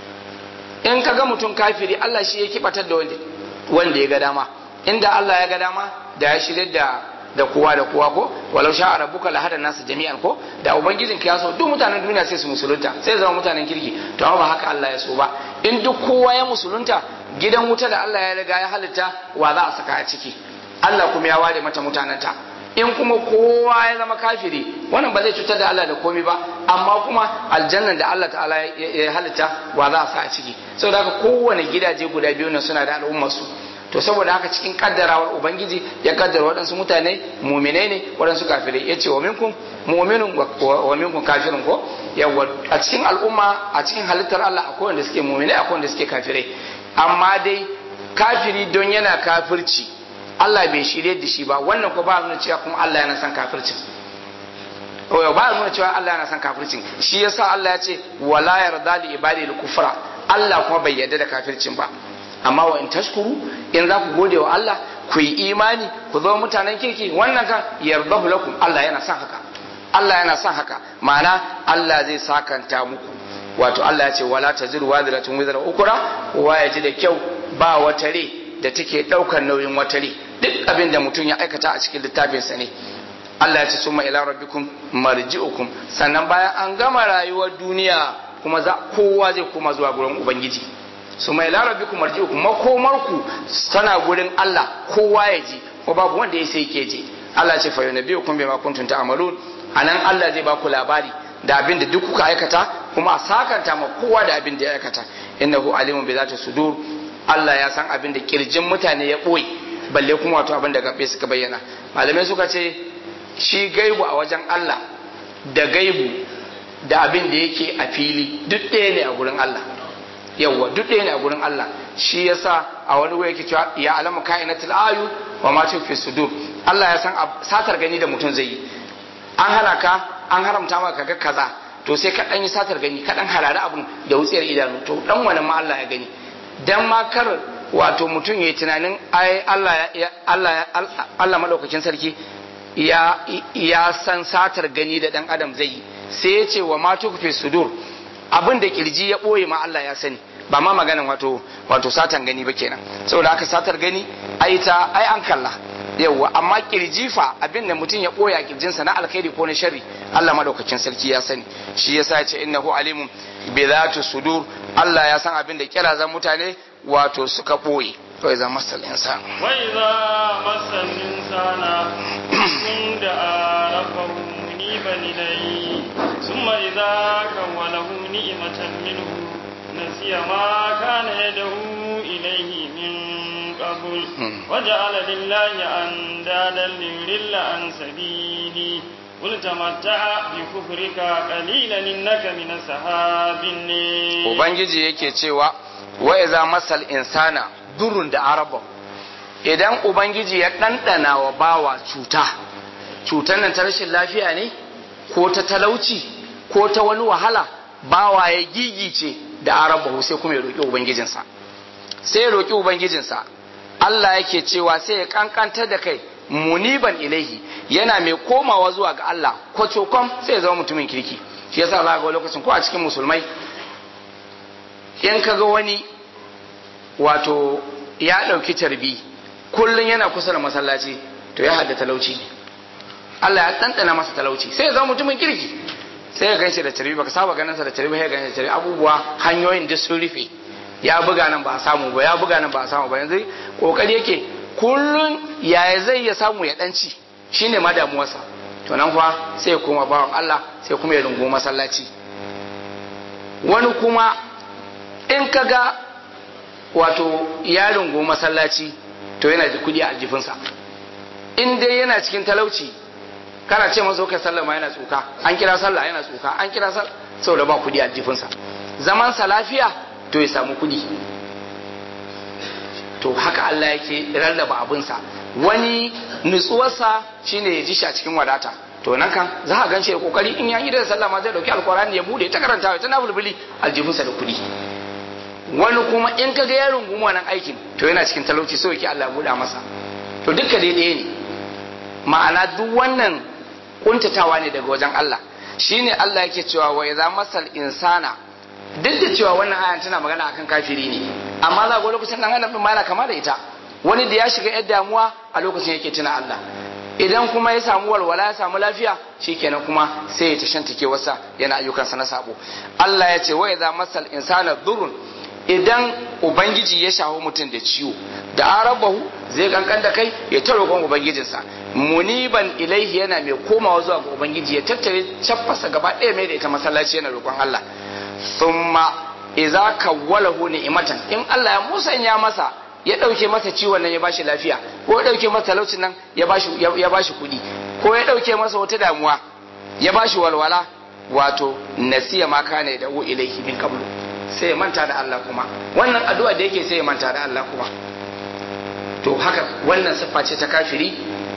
in ka ga mutum kafiri Allah shi ya kibatar da wanda wanda ya ga dama inda Allah ya ga dama da ya shirya da da kowa da kowa ko walau sha rabbuka la hada nasu jami'an ko da ubangijin ka ya so duk mutanen duniya sai su musulunta sai zama mutanen kirki to amma ba haka Allah ya so ba in duk kowa ya musulunta gidan wuta da Allah ya riga ya halitta wa za a saka a ciki Allah kuma ya ware mata mutanenta in kuma kowa ya zama kafiri wannan ba zai cutar da Allah da komai ba amma kuma aljannan da Allah ta'ala ya halitta wa za a sa a ciki saboda haka kowane gidaje guda biyu na suna da al'ummar su to saboda haka cikin kaddarawar ubangiji ya kaddara waɗansu mutane muminai ne waɗansu kafirai ya ce wa minkum mu'minun wa minkum kafirun ko yawa a cikin al'umma a cikin halittar Allah akwai wanda suke muminai akwai wanda suke kafirai amma dai kafiri don yana kafirci Allah bai shirye da shi ba wannan ko ba nuna cewa kuma Allah yana son kafircin ba nuna cewa Allah yana son kafircin shi yasa Allah ya ce wala yarda li ibadi kufra Allah kuma bai yarda da kafircin ba amma wa in tashkuru in za ku gode wa Allah ku yi imani ku zama mutanen kirki wannan kan yardahu lakum Allah yana son haka Allah yana son haka ma'ana Allah zai sakanta muku wato Allah ya ce wala taziru wadiratun wizra ukura kowa ya ji da kyau ba wata rai da take daukar nauyin wata rai duk abin da mutum ya aikata a cikin littafinsa ne Allah ya ce summa ila rabbikum marji'ukum sannan bayan an gama rayuwar duniya kuma za kowa zai koma zuwa gurin ubangiji summa ila rabbikum marji'ukum makomarku tana gurin Allah kowa ya ji ko babu wanda ya sai ke je Allah ya ce fa yunabbi'ukum bima kuntum ta'malun anan Allah zai ba ku labari da abin da duk kuka aikata kuma a sakanta ma kowa da abin da ya aikata innahu alimun bi zati sudur Allah ya san abin da kirjin mutane ya boye balle kuma wato abin da gabe suka bayyana malamai suka ce shi gaibu a wajen Allah da gaibu da abin da yake a fili duk ɗaya ne a gurin Allah yawwa duk ɗaya ne a gurin Allah shi yasa a wani wuri yake cewa ya alamu kainatul ayu wa ma fi sudur Allah ya san satar gani da mutum zai yi an hana ka an haramta maka ga kaza to sai ka dan yi satar gani ka dan harare abun da wutsiyar idanu to dan wannan ma Allah ya gani dan ma kar wato mutum yayi tunanin ai Allah ya Allah Allah madaukakin sarki ya ya san satar gani da dan adam zai yi sai ya ce wa ma fi sudur abin da kirji ya boye ma Allah ya sani ba ma maganin wato wato satan gani ba kenan saboda haka satar gani ai ta ai an kalla yawwa amma kirji fa abin da mutum ya boya kirjinsa na alkhairi ko na sharri Allah madaukakin sarki ya sani shi yasa ya ce innahu alimun bi zati sudur Allah ya san abin da kirazan mutane wato suka boye to ya zama masal insan wa idza masal insana kun da arafahu muniban ilayhi thumma idza kawalahu ni'matan minhu nasiya ma kana yadahu ilayhi min قبل وجعل لله أندادا ليضل عن سبيله قل تمتع بكفرك قليلا إنك من أصحاب النار Ubangiji yake cewa wa iza masal insana durun da araba idan Ubangiji ya ɗanɗana wa bawa cuta cutar nan ta rashin lafiya ne ko ta talauci ko ta wani wahala bawa ya gigice da araba sai kuma ya roƙi Ubangijinsa sai ya roƙi Ubangijinsa Allah yake cewa sai ya kankantar da kai muniban ilaihi yana mai komawa zuwa ga Allah kwacokom sai ya zama mutumin kirki shi yasa za ga lokacin ko a cikin musulmai in ka ga wani wato ya ɗauki tarbi kullum yana kusa da masallaci to ya hadda talauci Allah ya ɗanɗana masa talauci sai ya zama mutumin kirki sai ya ganshi da tarbi baka saba ganin sa da tarbi sai ya ganshi da tarbi abubuwa hanyoyin duk sun rufe ya buga nan ba a samu ba ya buga nan ba a samu ba yanzu kokari yake kullun yaya zai ya samu ya danci shine ma damuwarsa to nan kuwa sai ya koma bawan Allah sai kuma ya rungu masallaci wani kuma in kaga wato ya rungu masallaci to yana da kudi a jifinsa in dai yana cikin talauci kana ce masa kai sallah ma yana tsuka an kira sallah yana tsuka an kira sallah saboda ba kudi a jifinsa zaman sa lafiya to ya samu kudi to haka Allah yake rarraba abinsa wani nutsuwarsa shine ya ji shi a cikin wadata to nan kan za a ganshi da kokari in ya yi da sallah ma zai dauki alkurani ya bude ta karanta ta na bulbuli aljihunsa da kudi wani kuma in ka ga ya rungumi wannan aikin to yana cikin talauci so yake Allah ya buɗa masa to duka daidai ne ma'ana duk wannan kuntatawa ne daga wajen Allah shine Allah yake cewa wa idza masal insana duk da cewa wannan ayan tana magana akan kafiri ne amma za ga lokacin dan adam ma yana kama da ita wani da ya shiga yar damuwa a lokacin yake tuna Allah idan kuma ya samu walwala ya samu lafiya shikenan kuma sai ya tashantake wasa yana ayyukansa na sabo Allah ya ce wa idza masal insana durrun idan ubangiji ya shawo mutum da ciwo da arabahu zai kankan da kai ya ta roƙon ubangijinsa muniban ilaihi yana mai komawa zuwa ga ubangiji ya tattare caffasa gaba ɗaya mai da ita masallaci yana roƙon Allah thumma idza kawwalahu ni'matan in Allah ya musanya masa ya ɗauke masa ciwon nan ya bashi lafiya ko ya ɗauke masa talaucin nan ya bashi ya bashi kuɗi ko ya ɗauke masa wata damuwa ya bashi walwala wato nasiya ma kana da ilaihi min qablu sai ya manta da Allah kuma wannan addu'a da yake sai ya manta da Allah kuma to haka wannan siffa ce ta kafiri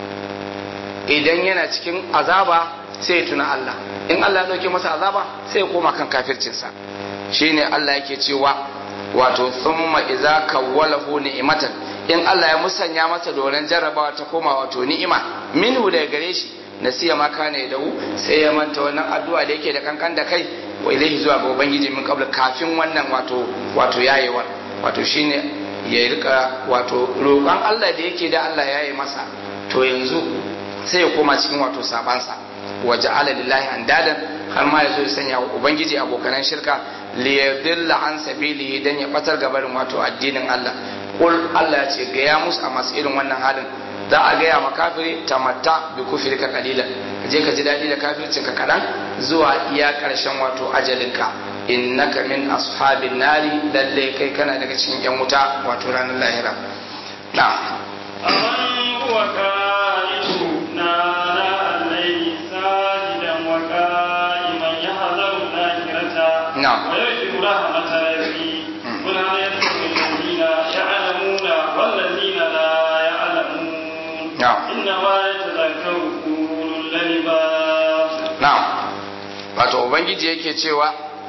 idan yana cikin azaba sai ya tuna Allah in Allah ya dauke masa azaba sai ya koma kan kafircinsa shine Allah yake cewa wato thumma idza kawwalahu ni'matan in Allah ya musanya masa doron jarrabawa ta koma wato ni'ima minhu daga gare shi nasiya ma kana ya dawo sai ya manta wannan addu'a da yake da kankan da kai wa ilaihi zuwa ga ubangiji min qabla kafin wannan wato wato yayewa wato shine ya rika wato roƙon Allah da yake da Allah yaye masa to yanzu sai ya koma cikin wato sabansa wa ja'ala lillahi andadan har ma yazo ya sanya wa ubangiji abokanan shirka li yadilla an sabilihi dan ya batar gabarin wato addinin Allah kul Allah ya ce ga ya musu a masu irin wannan halin za a gaya ma kafiri tamatta bi kufrika qalilan ka je ka ji daɗi da kafircin ka kaɗan zuwa iya ƙarshen wato ajalinka innaka min ashabin nari lalle kai kana daga cikin yan wuta wato ranar lahira na أمن هو قائد نار الليل ساجدا وقائما يحذر الآخرة نعم. ويرجو رحمة ربي قل هل يستوي الذين يعلمون والذين لا يعلمون نعم. إنما يتذكر أولو الألباب na'am wato ubangiji yake cewa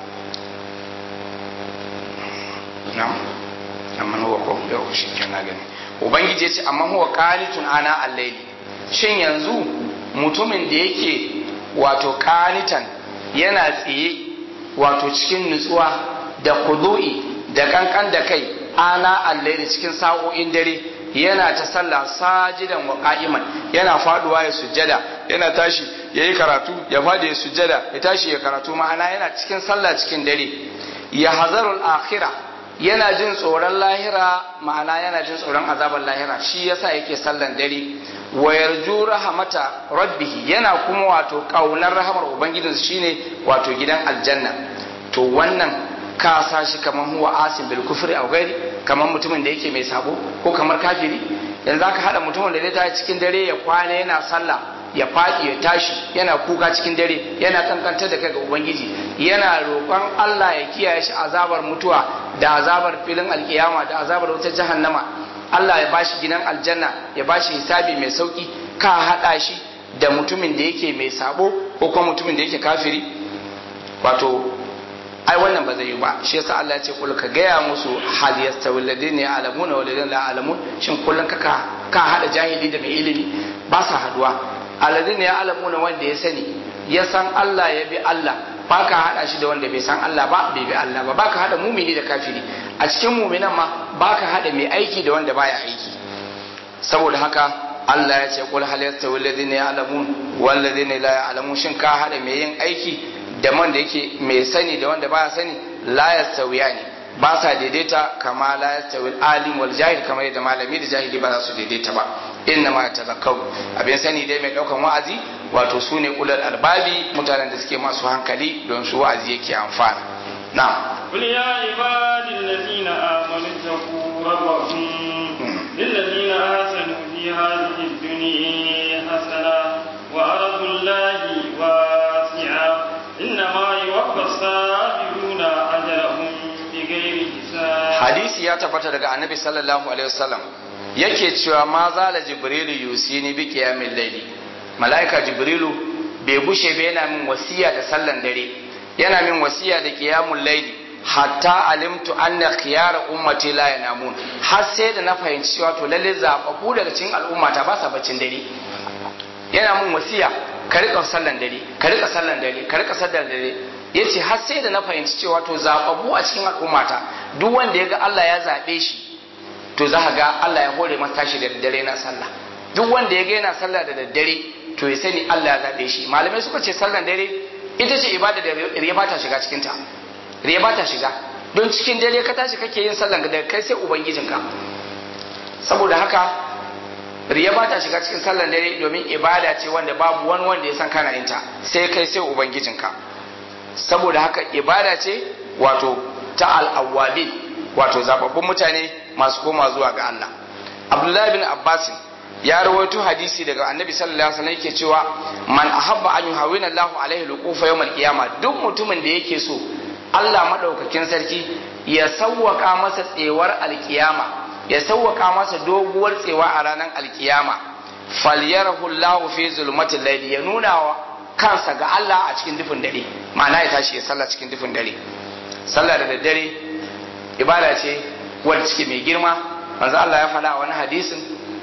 na'am amma huwa ko yau shi kenan gani ubangiji ya ce amma huwa qanitun ana al-layli shin yanzu mutumin da yake wato qanitan yana tsaye wato cikin nutsuwa da kudu'i da kankan da kai ana al-layli cikin sa'o'in dare yana ta sallah sajidan wa qa'iman yana faduwa ya sujjada yana tashi yayi karatu ya fadi ya sujjada ya tashi ya karatu ma'ana yana cikin sallah cikin dare ya hazarul akhirah yana jin tsoron lahira ma'ana yana jin tsoron azabar lahira shi yasa yake sallan dare wa yarju rahmata rabbih yana kuma wato kaunar rahamar ubangijinsa shine wato gidan aljanna to wannan ka sa shi kamar huwa asim bil kufri aw gairi kamar mutumin da yake mai sabo ko kamar kafiri yanzu zaka hada mutumin da zai tashi cikin dare ya kwana yana sallah ya faɗi ya tashi yana kuka cikin dare yana kankantar da kai ga ubangiji yana roƙon Allah ya kiyaye shi azabar mutuwa da azabar filin alkiyama da azabar wutar jahannama Allah ya bashi gidan aljanna ya bashi hisabi mai sauki ka hada shi da mutumin da yake mai sabo ko kuma mutumin da yake kafiri wato ai wannan ba zai yi ba shi yasa Allah ya ce kul ka gaya musu hal yastawi alladhina ya'lamuna wal ladina la ya'lamun shin kullun ka ka hada jahili da mai ilimi ba sa haduwa alladhina ya'lamuna wanda ya sani ya san Allah ya bi Allah ba ka hada shi da wanda bai san Allah ba bai bi Allah ba ba ka hada mumini da kafiri a cikin muminan ma ba ka hada mai aiki da wanda baya aiki saboda haka Allah ya ce kul hal yastawi alladhina ya'lamun wal ladina la ya'lamun shin ka hada mai yin aiki da man da yake mai sani da wanda baya sani la yastawiya ne ba sa daidaita kama la yastawi alim wal jahil kamar yadda malami da jahili ba za su daidaita ba inna ma tazakkaru abin sani dai mai daukan wa'azi wato su ne ulul albabi mutanen da suke masu hankali don su wa'azi yake amfana na'am قل يا عبادي الذين آمنوا اتقوا ربكم للذين آحسنوا في هذه الدنيا حسنة وأرض الله واسعة إنما يوفى الصابرون أجرهم بغير حساب hadisi ya tabbata daga annabi sallallahu alaihi wasallam yake cewa ma zala jibrilu yusini bi qiyamil layli malaika jibrilu bai bushe ba yana min wasiya da sallan dare yana min wasiya da qiyamul layli hatta alimtu anna khiyara ummati la yanamun har sai da na fahimci cewa to lalle zababbu daga cikin al'ummata ba sa baccin dare yana min wasiya ka rika sallan dare ka rika sallan dare ka rika sallan dare yace har sai da na fahimci cewa to zababbu a cikin al'ummata duk wanda ya ga Allah ya zabe shi to za ka ga Allah ya hore masa tashi da daddare na sallah duk wanda ya ga yana sallah da daddare to ya sani Allah ya zabe shi malamai suka ce sallan dare ita ce ibada da riya ba ta shiga cikin ta riya ba ta shiga don cikin dare ka tashi kake yin sallan da kai sai ubangijinka saboda haka riya ba ta shiga cikin sallan dare domin ibada ce wanda babu wani wanda ya san kana yin ta sai kai sai ubangijinka saboda haka ibada ce wato ta al'awwabin wato zababbun mutane masu koma zuwa ga Allah Abdullahi bin Abbas ya rawaito hadisi daga Annabi sallallahu alaihi wasallam yake cewa man ahabba an yuhawina Allah alaihi luqufa yawmal qiyama duk mutumin da yake so Allah madaukakin sarki ya sawwaka masa tsewar alkiyama ya sawwaka masa doguwar tsewa a ranar alkiyama falyarahu Allah fi zulmatil layli ya nuna wa kansa ga Allah a cikin dufin dare ma'ana ya tashi ya sallah cikin dufin dare sallah da daddare ibada ce wadda cike mai girma manzo Allah ya faɗa a wani hadisin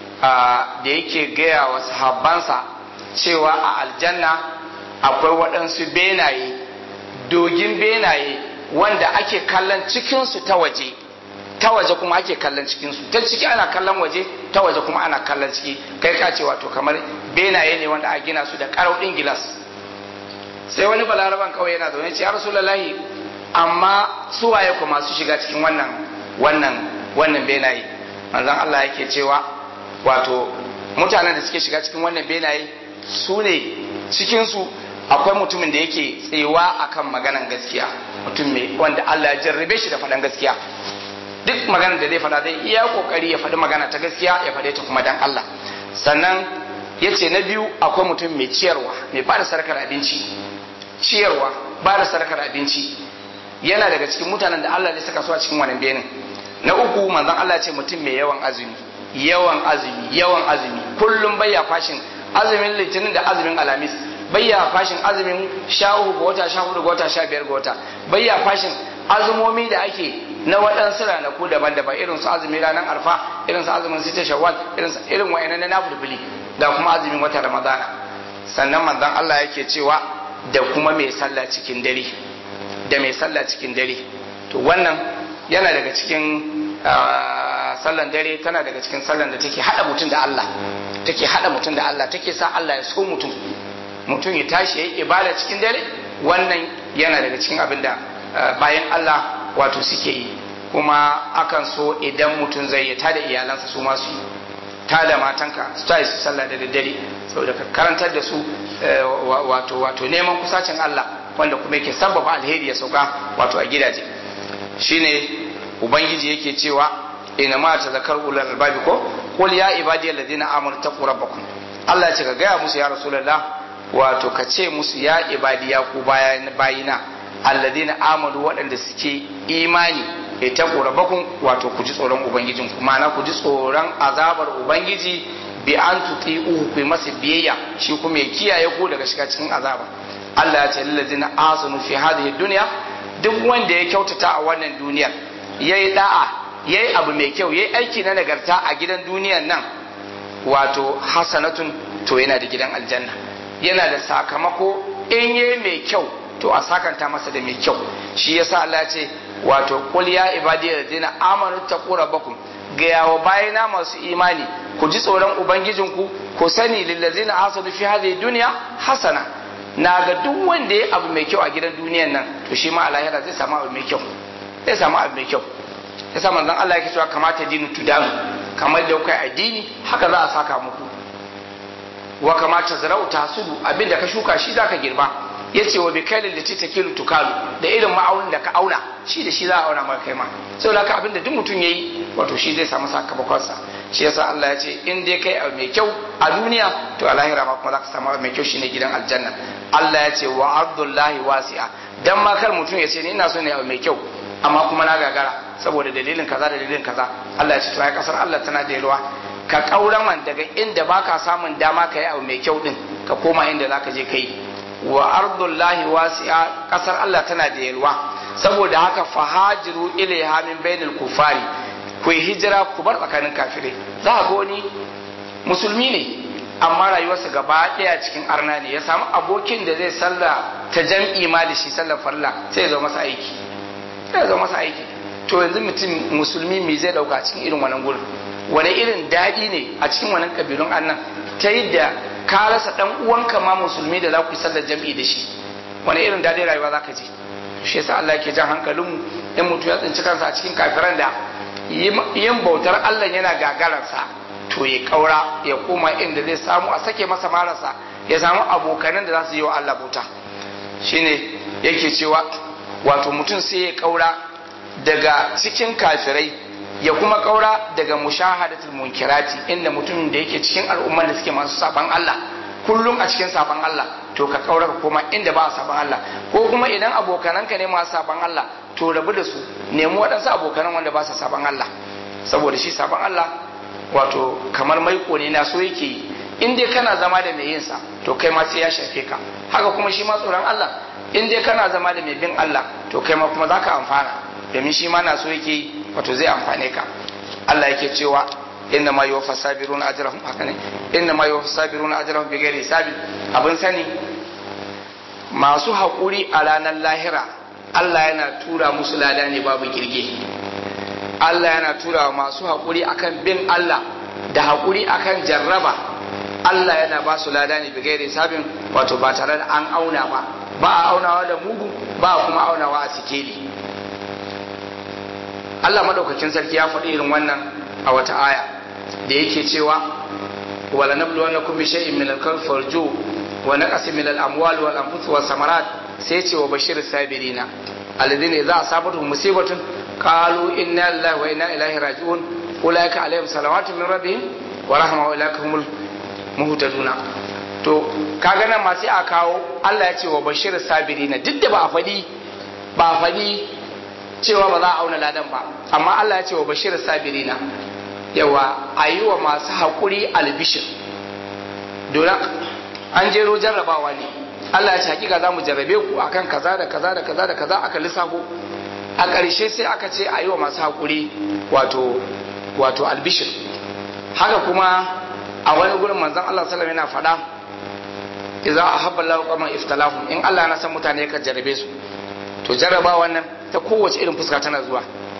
da yake gaya wa sahabbansa cewa a aljanna akwai waɗansu benaye dogin benaye wanda ake kallon cikinsu ta waje ta waje kuma ake kallon cikinsu ta ciki ana kallon waje ta waje kuma ana kallon ciki kai ka ce wato kamar benaye ne wanda a gina su da karau ɗin gilas sai wani balaraban kawai yana zaune ce ya rasulullahi amma suwaye ku masu shiga cikin wannan wannan wannan benaye manzon Allah yake cewa wato mutanen da suke shiga cikin wannan benaye su ne cikinsu akwai mutumin da yake tsewa akan maganan gaskiya mutum mai wanda Allah ya jarrabe shi da faɗan gaskiya duk magana da zai faɗa zai iya kokari ya faɗi magana ta gaskiya ya faɗe ta kuma dan Allah sannan ya ce na biyu akwai mutum mai ciyarwa mai ba da sadakar abinci ciyarwa ba da sadakar abinci yana daga cikin mutanen da Allah ne saka su a cikin wannan benin na uku manzon Allah ce mutum mai yawan azumi yawan azumi yawan azumi kullum bayya fashin azumin litinin da azumin alamis bayya fashin azumin sha uku ga wata sha hudu ga wata sha biyar ga wata bayya fashin azumomi da ake na waɗansu ranaku daban-daban irin su azumin ranar arfa irin su azumin sita shawwal irin su irin wa'annan na nafilfili da kuma azumin wata ramadana sannan manzon Allah yake cewa da kuma mai sallah cikin dare da mai sallah cikin dare to wannan yana daga cikin sallan dare tana daga cikin sallan da take hada mutum da Allah take hada mutum da Allah take sa Allah ya so mutum mutum ya tashi ya yi ibada cikin dare wannan yana daga cikin abin da bayan Allah wato suke yi kuma akan so idan mutum zai yi tada iyalansa su masu yi tada matanka su tayi su sallah da daddare saboda ka karantar da su wato wato neman kusacin Allah wanda kuma yake sabbaba alheri ya sauka wato a gidaje shine ubangiji yake cewa ina ma ta zakar ulul albabi ko qul ya ibadi alladhina amanu taqu rabbakum Allah ya ce ka gaya musu ya rasulullah wato ka ce musu ya ibadi ya ku bayina alladhina amanu waɗanda suke imani ya taqu rabbakum wato ku ji tsoron ubangijin ku ma'ana ku ji tsoron azabar ubangiji bi an tuti'uhu ku masa biyayya shi kuma ya kiyaye ku daga shiga cikin azaba Allah ya ce lillazina asanu fi hadhihi dunya duk wanda ya kyautata a wannan duniyar yayi da'a yayi abu mai kyau yayi aiki na nagarta a gidan duniyar nan wato hasanatun to yana da gidan aljanna yana da sakamako in yayi mai kyau to a sakanta masa da mai kyau shi yasa Allah ya ce wato qul ya ibadiyallazina amanu taqu rabbakum ga yawa bayana masu imani ku ji tsoron ubangijinku ku sani lillazina hasadu fi hadhihi dunya hasana na ga duk wanda ya abu mai kyau a gidan duniyan nan to shi ma a lahira zai samu abu mai kyau zai samu abu mai kyau yasa manzon Allah yake cewa kamata dinu tudanu kamar da kai addini haka za a saka muku wa kamata zarau tasudu abinda ka shuka shi zaka girba yace wa bikailin da ta takilu tukalu da irin ma'aunin da ka auna shi da shi za a auna maka kai ma saboda haka abinda duk mutum yayi wato shi zai samu sakamakonsa shi yasa Allah ya ce in dai kai abu mai kyau a duniya to a lahira ma kuma za ka samu abu mai kyau shine gidan aljanna Allah ya ce wa abdullahi wasi'a dan ma kar mutum ya ce ni ina so ne abu mai kyau amma kuma na gagara saboda dalilin kaza da dalilin kaza Allah ya ce to ai kasar Allah tana da yalwa ka kauraman daga inda baka samun dama ka yi abu mai kyau din ka koma inda zaka je kai wa ardullahi wasi'a kasar Allah tana da yalwa saboda haka fahajiru ilaiha min bainal kufari ku yi hijira ku bar tsakanin kafirai za a ga wani musulmi ne amma rayuwarsa gaba ɗaya cikin arna ne ya samu abokin da zai salla ta jam'i ma da shi sallar farla sai ya zo masa aiki sai ya zo masa aiki to yanzu mutum musulmi me zai dauka cikin irin wannan gurin wani irin daɗi ne a cikin wannan kabilun annan ta yadda ka rasa dan uwanka ma musulmi da za ku yi sallar jam'i da shi wani irin daɗin rayuwa za ka ji shi yasa Allah yake jan hankalinmu in mutum ya tsinci kansa a cikin kafiran da yin bautar Allah yana gagararsa to ya kaura ya koma inda zai samu a sake masa marasa ya samu abokanan da za su yi wa Allah bauta shine yake cewa wato mutum sai ya kaura daga cikin kafirai ya kuma kaura daga mushahadatul munkirati inda mutum da yake cikin al'umman da suke masu saban Allah kullum a cikin saban Allah to ka kaura ka koma inda ba saban Allah ko kuma idan abokananka ne masu saban Allah to rabu da su nemi waɗansu abokanan wanda ba su saban Allah saboda shi saban Allah wato kamar maiko ne na so yake yi in dai kana zama da mai yinsa to kai ma sai ya shafe ka haka kuma shi ma tsoron Allah in dai kana zama da mai bin Allah to kai ma kuma zaka amfana domin shi ma na so yake yi wato zai amfane ka Allah yake cewa inna ma yuwaffa sabiruna ajrahum haka ne inna ma yuwaffa sabiruna ajrahum bighairi hisabi abin sani masu haƙuri a ranar lahira Allah yana tura musu lada ne babu kirge Allah yana tura masu haƙuri akan bin Allah da haƙuri akan jarraba Allah yana ba su lada ne bighairi hisabin wato ba tare da an auna ba ba a aunawa da mugu ba a kuma aunawa a sikeli Allah madaukakin sarki ya faɗi irin wannan a wata aya da yake cewa wala nabluwannakum bi shay'in min al-khawfi wal-ju' wa naqsin min al-amwali wal-anfusi was-samarat sai ce wa bashir sabirina alladhina idza asabatuhum musibatun qalu inna lillahi wa inna ilaihi raji'un ulaika alaihim salawatu min rabbihim wa rahma wa ulaika humul muhtaduna to kaga nan ma sai a kawo Allah ya ce wa bashir sabirina duk da ba a fadi ba a fadi cewa ba za a auna ladan ba amma Allah ya ce wa bashir sabirina yawa a yi wa masu haƙuri albishir domin an jero jarrabawa ne Allah ya ce hakika za mu jarrabe ku akan kaza da kaza da kaza da kaza aka lissafo a ƙarshe sai aka ce a yi wa masu haƙuri wato wato albishir haka kuma a wani gurin manzon Allah sallallahu alaihi yana faɗa idza ahabba Allahu qauman iftalahum in Allah na san mutane ka jarrabe su to jarrabawa nan ta kowace irin fuska tana zuwa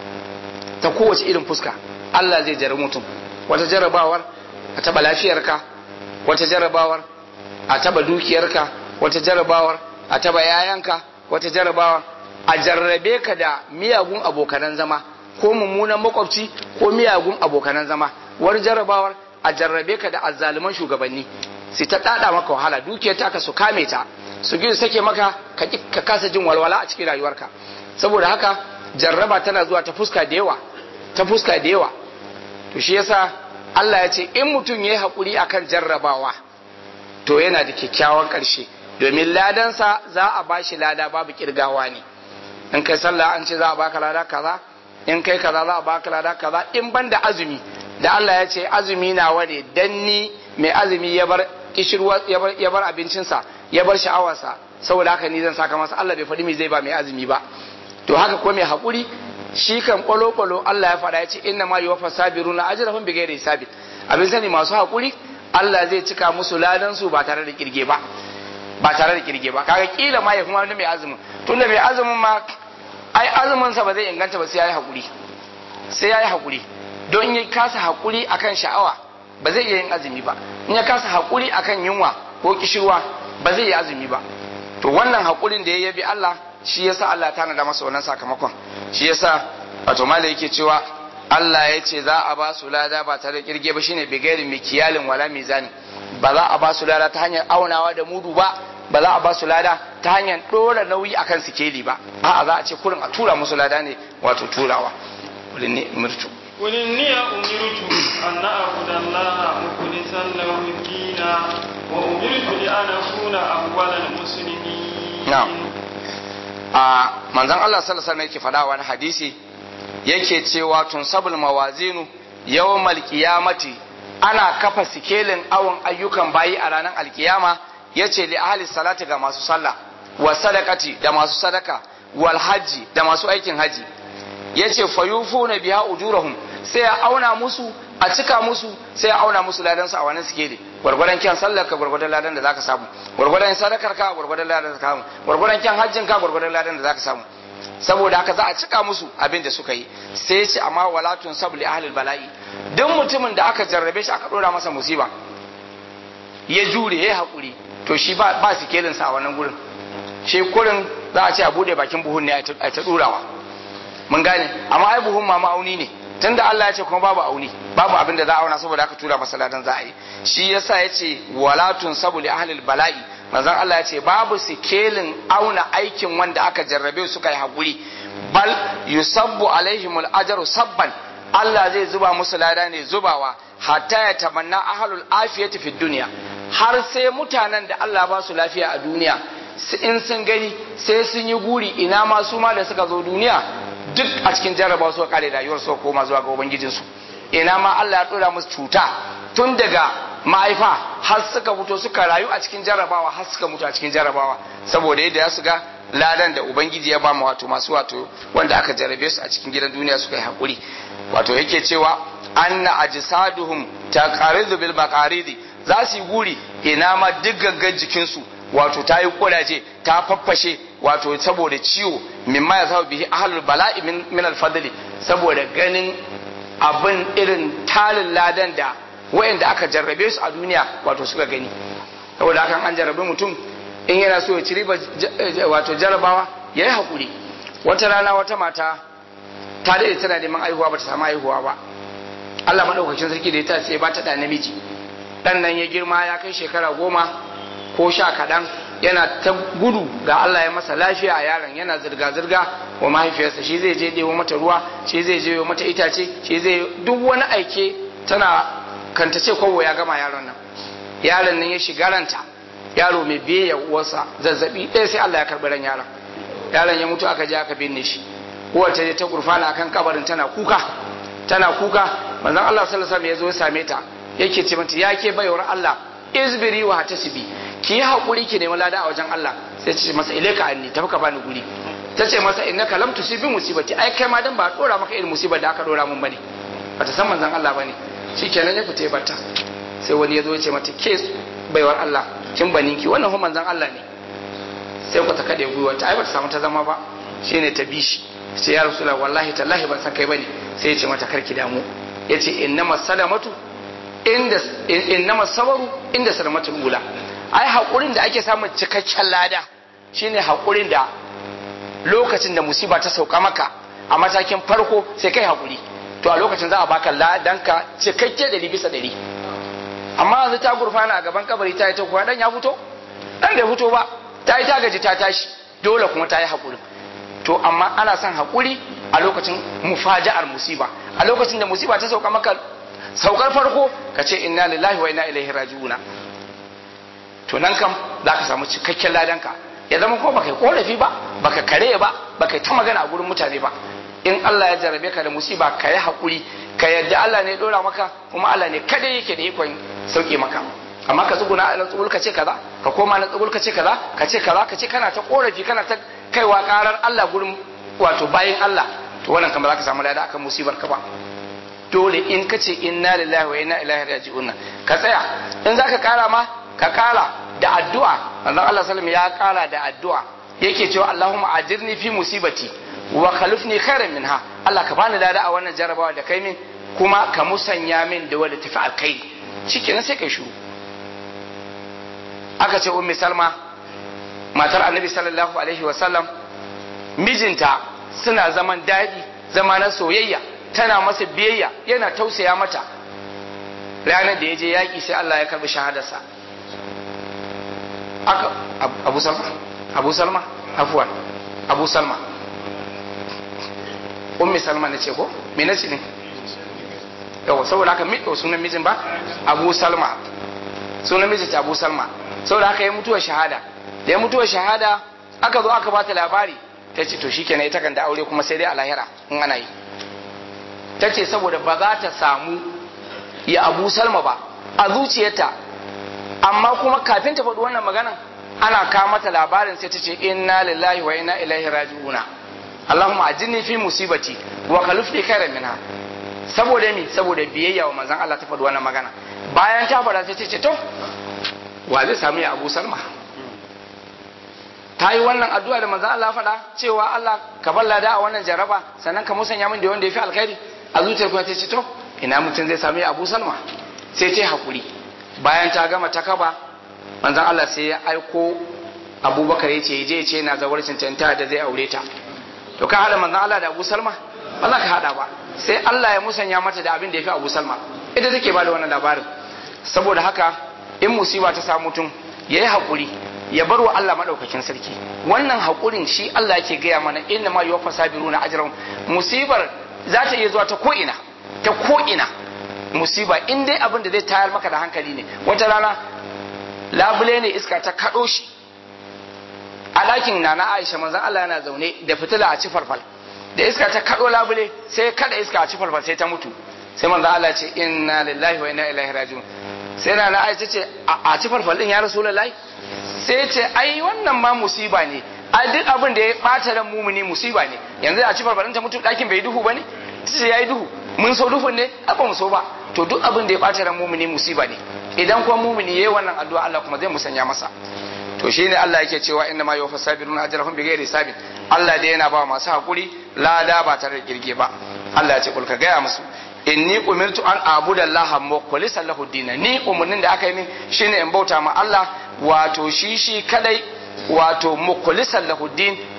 ta kowace irin fuska Allah zai jarabi mutum wata jarrabawar a taba lafiyarka wata jarrabawar a taba dukiyarka wata jarrabawar a taba yayanka wata jarrabawar a jarrabe ka da miyagun abokanan zama ko mummunan makwabci ko miyagun abokanan zama wani jarrabawar a jarrabe ka da azzaluman shugabanni sai ta dada maka wahala dukiyar ta ka su kame ta su gizo sake maka ka kasa jin walwala a cikin rayuwarka saboda haka jarraba tana zuwa ta fuska da yawa ta fuska da yawa to shi yasa Allah ya ce in mutum ya yi haƙuri akan jarrabawa to yana da kyakkyawan ƙarshe domin ladansa za a ba shi lada babu kirgawa ne in kai sallah an ce za a baka lada kaza in kai kaza za a baka lada kaza in ban da azumi da Allah ya ce azumi nawa ne dan ni mai azumi ya bar kishirwa ya bar abincinsa ya bar sha'awarsa saboda haka ni zan saka masa Allah bai faɗi me zai ba mai azumi ba to haka ko mai haƙuri shi kan kwalo-kwalo Allah ya faɗa ya ce inna ma yuwaffa sabiruna ajrahum bighairi hisabin abin sani masu haƙuri Allah zai cika musu ladan su ba tare da kirge ba ba tare da kirge ba kaga kila ma ya kuma wani mai azumin tunda mai azumin ma ai azumin sa ba zai inganta ba sai yayi haƙuri sai yayi haƙuri don in ya kasa haƙuri akan sha'awa ba zai iya yin azumi ba in ya kasa haƙuri akan yunwa ko kishirwa ba zai yi azumi ba to wannan haƙurin da ya yabi Allah shi yasa Allah ta nada masa wannan sakamakon shi yasa wato malai yake cewa Allah ya ce za a ba su lada ba tare da kirge ba shine bigairin mikiyalin wala mizani ba za a ba su lada ta hanyar aunawa da mudu ba ba za a ba su lada ta hanyar dora nauyi akan sikeli ba a'a za a ce kurin a tura musu lada ne wato turawa kulin ne murtu قل إني أمرت أن أعبد الله مخلصا له الدين وأمرت لأن أكون أول المسلمين نعم a manzon Allah sallallahu alaihi yake faɗa wani hadisi yake cewa tun sabul mawazinu yawmal qiyamati ana kafa sikelin awon ayyukan bayi a ranar alkiyama yace li ahli salati ga masu sallah wa sadaqati da masu sadaka wal hajji da masu aikin haji yace fayufuna biha ujurahum sai ya auna musu a cika musu sai ya auna musu ladan su a wannan sikeli gwargwadon kyan sallar ka gwargwadon ladan da zaka samu gwargwadon sadakar ka gwargwadon ladan da zaka samu gwargwadon kyan hajjin ka gwargwadon ladan da zaka samu saboda haka za a cika musu abin da suka yi sai ya ce amma walatun sabu li ahlil bala'i duk mutumin da aka jarrabe shi aka dora masa musiba ya jure ya hakuri to shi ba ba sikelin sa a wannan gurin shi kurin za a ce a bude bakin buhun ne a ta durawa mun gane amma ai buhun ma ma'auni ne tunda Allah ya ce kuma babu auni babu abin da za a auna saboda aka tura masa ladan za a yi shi yasa ya ce walatun sabu li ahlil bala'i manzon Allah ya ce babu sikelin auna aikin wanda aka jarrabe suka yi hakuri bal yusabbu alaihimul ajru sabban Allah zai zuba musu lada ne zubawa hatta ya tamanna ahlul afiyati fid dunya har sai mutanen da Allah ba su lafiya a duniya in sun gani sai sun yi guri ina ma su ma da suka zo duniya duk a cikin jarraba su kare rayuwar su koma zuwa ga ubangijinsu ina ma Allah ya dora musu cuta tun daga mahaifa har suka fito suka rayu a cikin jarrabawa har suka mutu a cikin jarrabawa saboda yadda ya su ga ladan da ubangiji ya ba mu wato masu wato wanda aka jarrabe su a cikin gidan duniya suka yi hakuri wato yake cewa anna ajsaduhum taqaridu bil maqaridi za su yi guri ina ma duk gangan jikinsu wato ta yi kuraje ta faffashe wato saboda ciwo mimma ya zama bihi ahlul bala'i min alfadli saboda ganin abin irin talin ladan da wayanda aka jarrabe su a duniya wato suka gani saboda hakan an jarrabe mutum in yana so ya ci riba wato jarrabawa ya yi haƙuri wata rana wata mata ta daɗe tana neman aihuwa ba ta samu aihuwa ba Allah maɗaukakin sarki da ya ta ba ta da namiji ɗan nan ya girma ya kai shekara goma ko sha kaɗan yana ta gudu ga Allah ya masa lafiya a yaron yana zirga-zirga wa mahaifiyarsa shi zai je ɗewo mata ruwa shi zai je mata itace shi zai duk wani aike tana kanta ce kowo ya gama yaron nan yaron nan ya shiga ranta yaro mai biyayya uwarsa zazzabi ɗaya sai Allah ya karɓi ran yaron yaron ya mutu aka je aka binne shi uwar ta je ta gurfana akan kabarin tana kuka tana kuka manzon Allah sallallahu alaihi wasallam ya zo ya same ta yake ce mata ya ke baiwar Allah izbiri wa hatasibi ki yi hakuri ki nemi lada a wajen Allah sai ce masa ilaika anni tafi ka bani guri ta ce masa innaka lam tusibi musibati ai kai ma dan ba dora maka irin musibar da aka dora mun bane bata san manzon Allah bane shikenan ya fita barta sai wani ya zo ya ce mata ke baiwar Allah kin baninki wannan ho manzon Allah ne sai ku ta kade gwiwa ta ai bata samu ta zama ba shine ta bishi sai ya rasulullah wallahi tallahi ban san kai bane sai ya ce mata karki damu yace innamas salamatu inda innama sabaru inda salamatul ula ai hakurin da ake samun cikakken lada shine hakurin da lokacin da musiba ta sauka maka a matakin farko sai kai hakuri to a lokacin za a baka ladanka cikakke dari bisa dari amma yanzu ta gurfana a gaban kabari ta yi ta kuwa dan ya fito dan bai fito ba ta yi ta gaji ta tashi dole kuma ta yi hakurin to amma ana son hakuri a lokacin mufaja'ar musiba a lokacin da musiba ta sauka maka saukar farko ka ce inna lillahi wa inna ilaihi raji'una to nan kam za ka samu cikakken ladanka ya zama ko baka korafi ba baka kare ba baka ta magana a gurin mutane ba in Allah ya jarabe ka da musiba ka yi hakuri ka yadda Allah ne ya dora maka kuma Allah ne kada yake da ikon sauke maka amma ka tsuguna na tsugul ka ce kaza ka koma na tsugul ka ce kaza ka ce kaza ka ce kana ta korafi kana ta kaiwa karar Allah gurin wato bayin Allah to wannan kan ba za ka samu lada akan musibar ka ba dole in ka ce inna lillahi wa inna ilaihi raji'un ka tsaya in zaka kara ma ka kara da addu'a manzon Allah sallallahu ya kara da addu'a yake cewa Allahumma ajirni fi musibati wa khalifni khairan minha Allah ka bani lada a wannan jarabawa da kai min kuma ka musanya min da wanda tafi alkai shikenan sai kai shiru aka ce ummi salma matar annabi sallallahu alaihi wa sallam mijinta suna zaman daɗi zama na soyayya tana masa biyayya yana tausaya mata ranar da ya je yaƙi sai Allah ya karɓi shahadarsa aka abu salma abu salma afuwan abu salma ummi salma na ce ko me na ce ne yawa saboda haka miɗo sunan mijin ba abu salma sunan mijin ta abu salma saboda haka ya mutuwa shahada da ya mutuwa shahada aka zo aka bata labari ta ce to shikenan ita kan da aure kuma sai dai a lahira in ana yi ta ce saboda ba za ta samu ya abu salma ba a zuciyarta amma kuma kafin ta faɗi wannan maganan ana kawo mata labarin sai ta ce inna lillahi wa inna ilaihi raji'una Allahumma ajinni fi musibati wa khalifni khairan minha saboda mi saboda biyayya wa manzon Allah ta faɗi wannan magana bayan ta faɗa sai ta ce to wa zai samu ya abu salma ta yi wannan addu'a da manzon Allah faɗa cewa Allah ka balla da a wannan jaraba sannan ka musanya min da wanda ya fi alkhairi a zuciyar kuma ta ce to ina mutum zai sami abu salma sai ta hakuri bayan ta gama ta kaba manzon Allah sai ya aiko abubakar ya ce je ce na zawarcin canta da zai aure ta to ka hada manzon Allah da abu salma ba za ka hada ba sai Allah ya musanya mata da abin da ya fi abu salma ita take ba da wannan labarin saboda haka in musiba ta samu mutum ya yi hakuri ya bar wa Allah madaukakin sarki wannan hakurin shi Allah yake gaya mana inna ma yuwaffa sabiruna ajrahum musibar za ta iya zuwa ta ko'ina ta ko'ina musiba in dai abin da zai tayar maka da hankali ne wata rana labule ne iska ta kaɗo shi a ɗakin na na aisha manzan Allah yana zaune da fitila a ci farfal da iska ta kaɗo labule sai kada iska a ci farfal sai ta mutu sai manzan Allah ce inna lillahi wa inna ilaihi raji'un sai na na aisha ce a ci farfal din ya rasulullahi sai ce ai wannan ma musiba ne a duk abin da ya bata ran mumuni musiba ne yanzu a ci farfarin ta mutu ɗakin bai duhu bane sai yayi duhu mun so duhun ne a ba mu so ba to duk abin da ya bata ran mumuni musiba ne idan kuma mumuni yayi wannan addu'a Allah kuma zai musanya masa to shine Allah yake cewa inna ma yuwaffa sabiruna ajrahum bighairi hisabin Allah dai yana ba masu hakuri lada ba tare da girge ba Allah ya ce kulka gaya musu inni umirtu an abuda Allah mukhlisan lahu dinan ni umurnin da aka yi min shine in bauta ma Allah wato shi shi kadai wato mukhlisan lahu din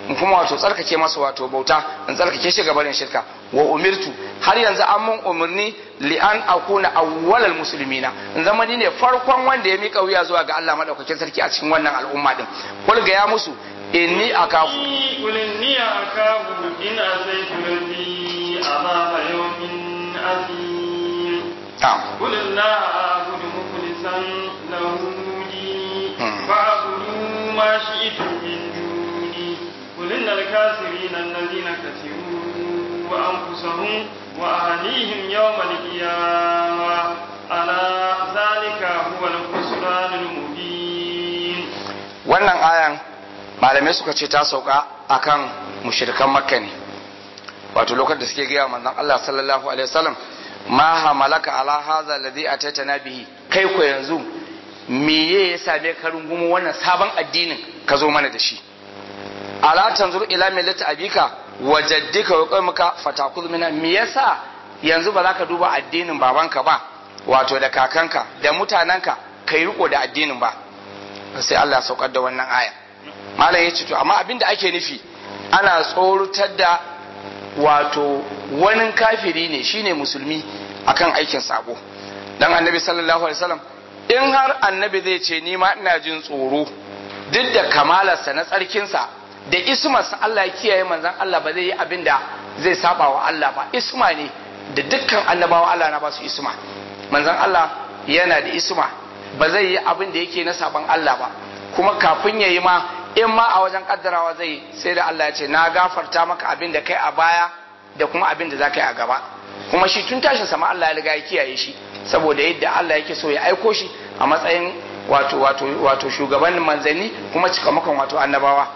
in kuma wato tsarkake masa wato bauta in tsarkake shi gabanin shirka wa umirtu har yanzu an mun umarni li an akuna awwalal muslimina in zama ni ne farkon wanda ya mika wuya zuwa ga Allah madaukakin sarki a cikin wannan al'umma din kul ga ya musu inni akafu قل إني أخاف إن أتيت ربي عذاب يوم عظيم na'am قل الله أعبد مخلصا له ديني مم. فاعبدوا ما شئتم من دوني قل إن الكافرين الذين كفروا أنفسهم وأهليهم يوم القيامة ألا ذلك هو الخسران المبين wannan ayan malamai suka ce ta sauka akan mushrikan makka ne wato lokacin da suke gaya wa manzon Allah sallallahu alaihi wasallam ma hamalaka ala hadha alladhi atatana bihi kai ko yanzu meye ya same ka rungumo wannan sabon addinin ka zo mana da shi ala tanzuru ila millati abika wa jaddika wa qaumika fatakuz mina me yasa yanzu ba za ka duba addinin babanka ba wato da kakanka da mutanenka kai riko da addinin ba sai Allah ya saukar da wannan aya malam ya ce to amma abin da ake nufi ana tsoratar da wato wani kafiri ne shine musulmi akan aikin sabo dan annabi sallallahu alaihi wasallam in har annabi zai ce ni ma ina jin tsoro duk da kamalarsa na tsarkinsa da ismarsa Allah ya kiyaye manzon Allah ba zai yi abin da zai saba wa Allah ba isma ne da dukkan annabawa Allah na ba su isma manzon Allah yana da isma ba zai yi abin da yake na saban Allah ba kuma kafin ya yi ma in ma a wajen kaddarawa zai yi sai da Allah ya ce na gafarta maka abin da kai a baya da kuma abin da za ka yi a gaba kuma shi tun tashin sama Allah ya riga ya kiyaye shi saboda yadda Allah yake so ya aiko shi a matsayin wato wato wato shugaban manzanni kuma cikamakon wato annabawa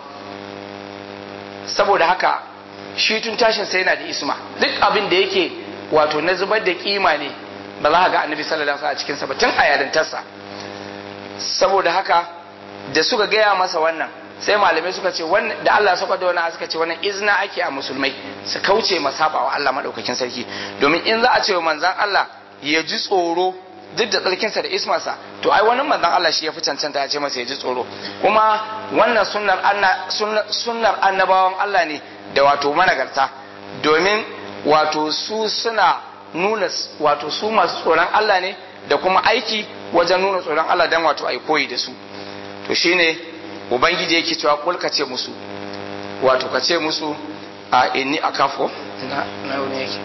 saboda haka shi tun tashin sai yana da isma duk abin da yake wato na zubar da kima ne ba za ka ga annabi sallallahu alaihi wasallam a cikin sa ba tun a yarintarsa saboda haka da suka gaya masa wannan sai malamai suka ce wannan da Allah suka da wannan suka ce wannan izna ake a musulmai su kauce masaba wa Allah madaukakin sarki domin in za a ce wa manzon Allah ya ji tsoro duk da tsarkinsa da ismarsa to ai wani manzon Allah shi ya fi cancanta ya ce masa ya ji tsoro kuma wannan sunnar anna sunnar annabawan Allah ne da wato managarta domin wato su suna nuna wato su masu tsoron Allah ne da kuma aiki wajen nuna tsoron Allah dan wato ai koyi da su to shine ubangiji yake cewa kul ka ce musu wato ka ce musu a inni akafu na na wani yake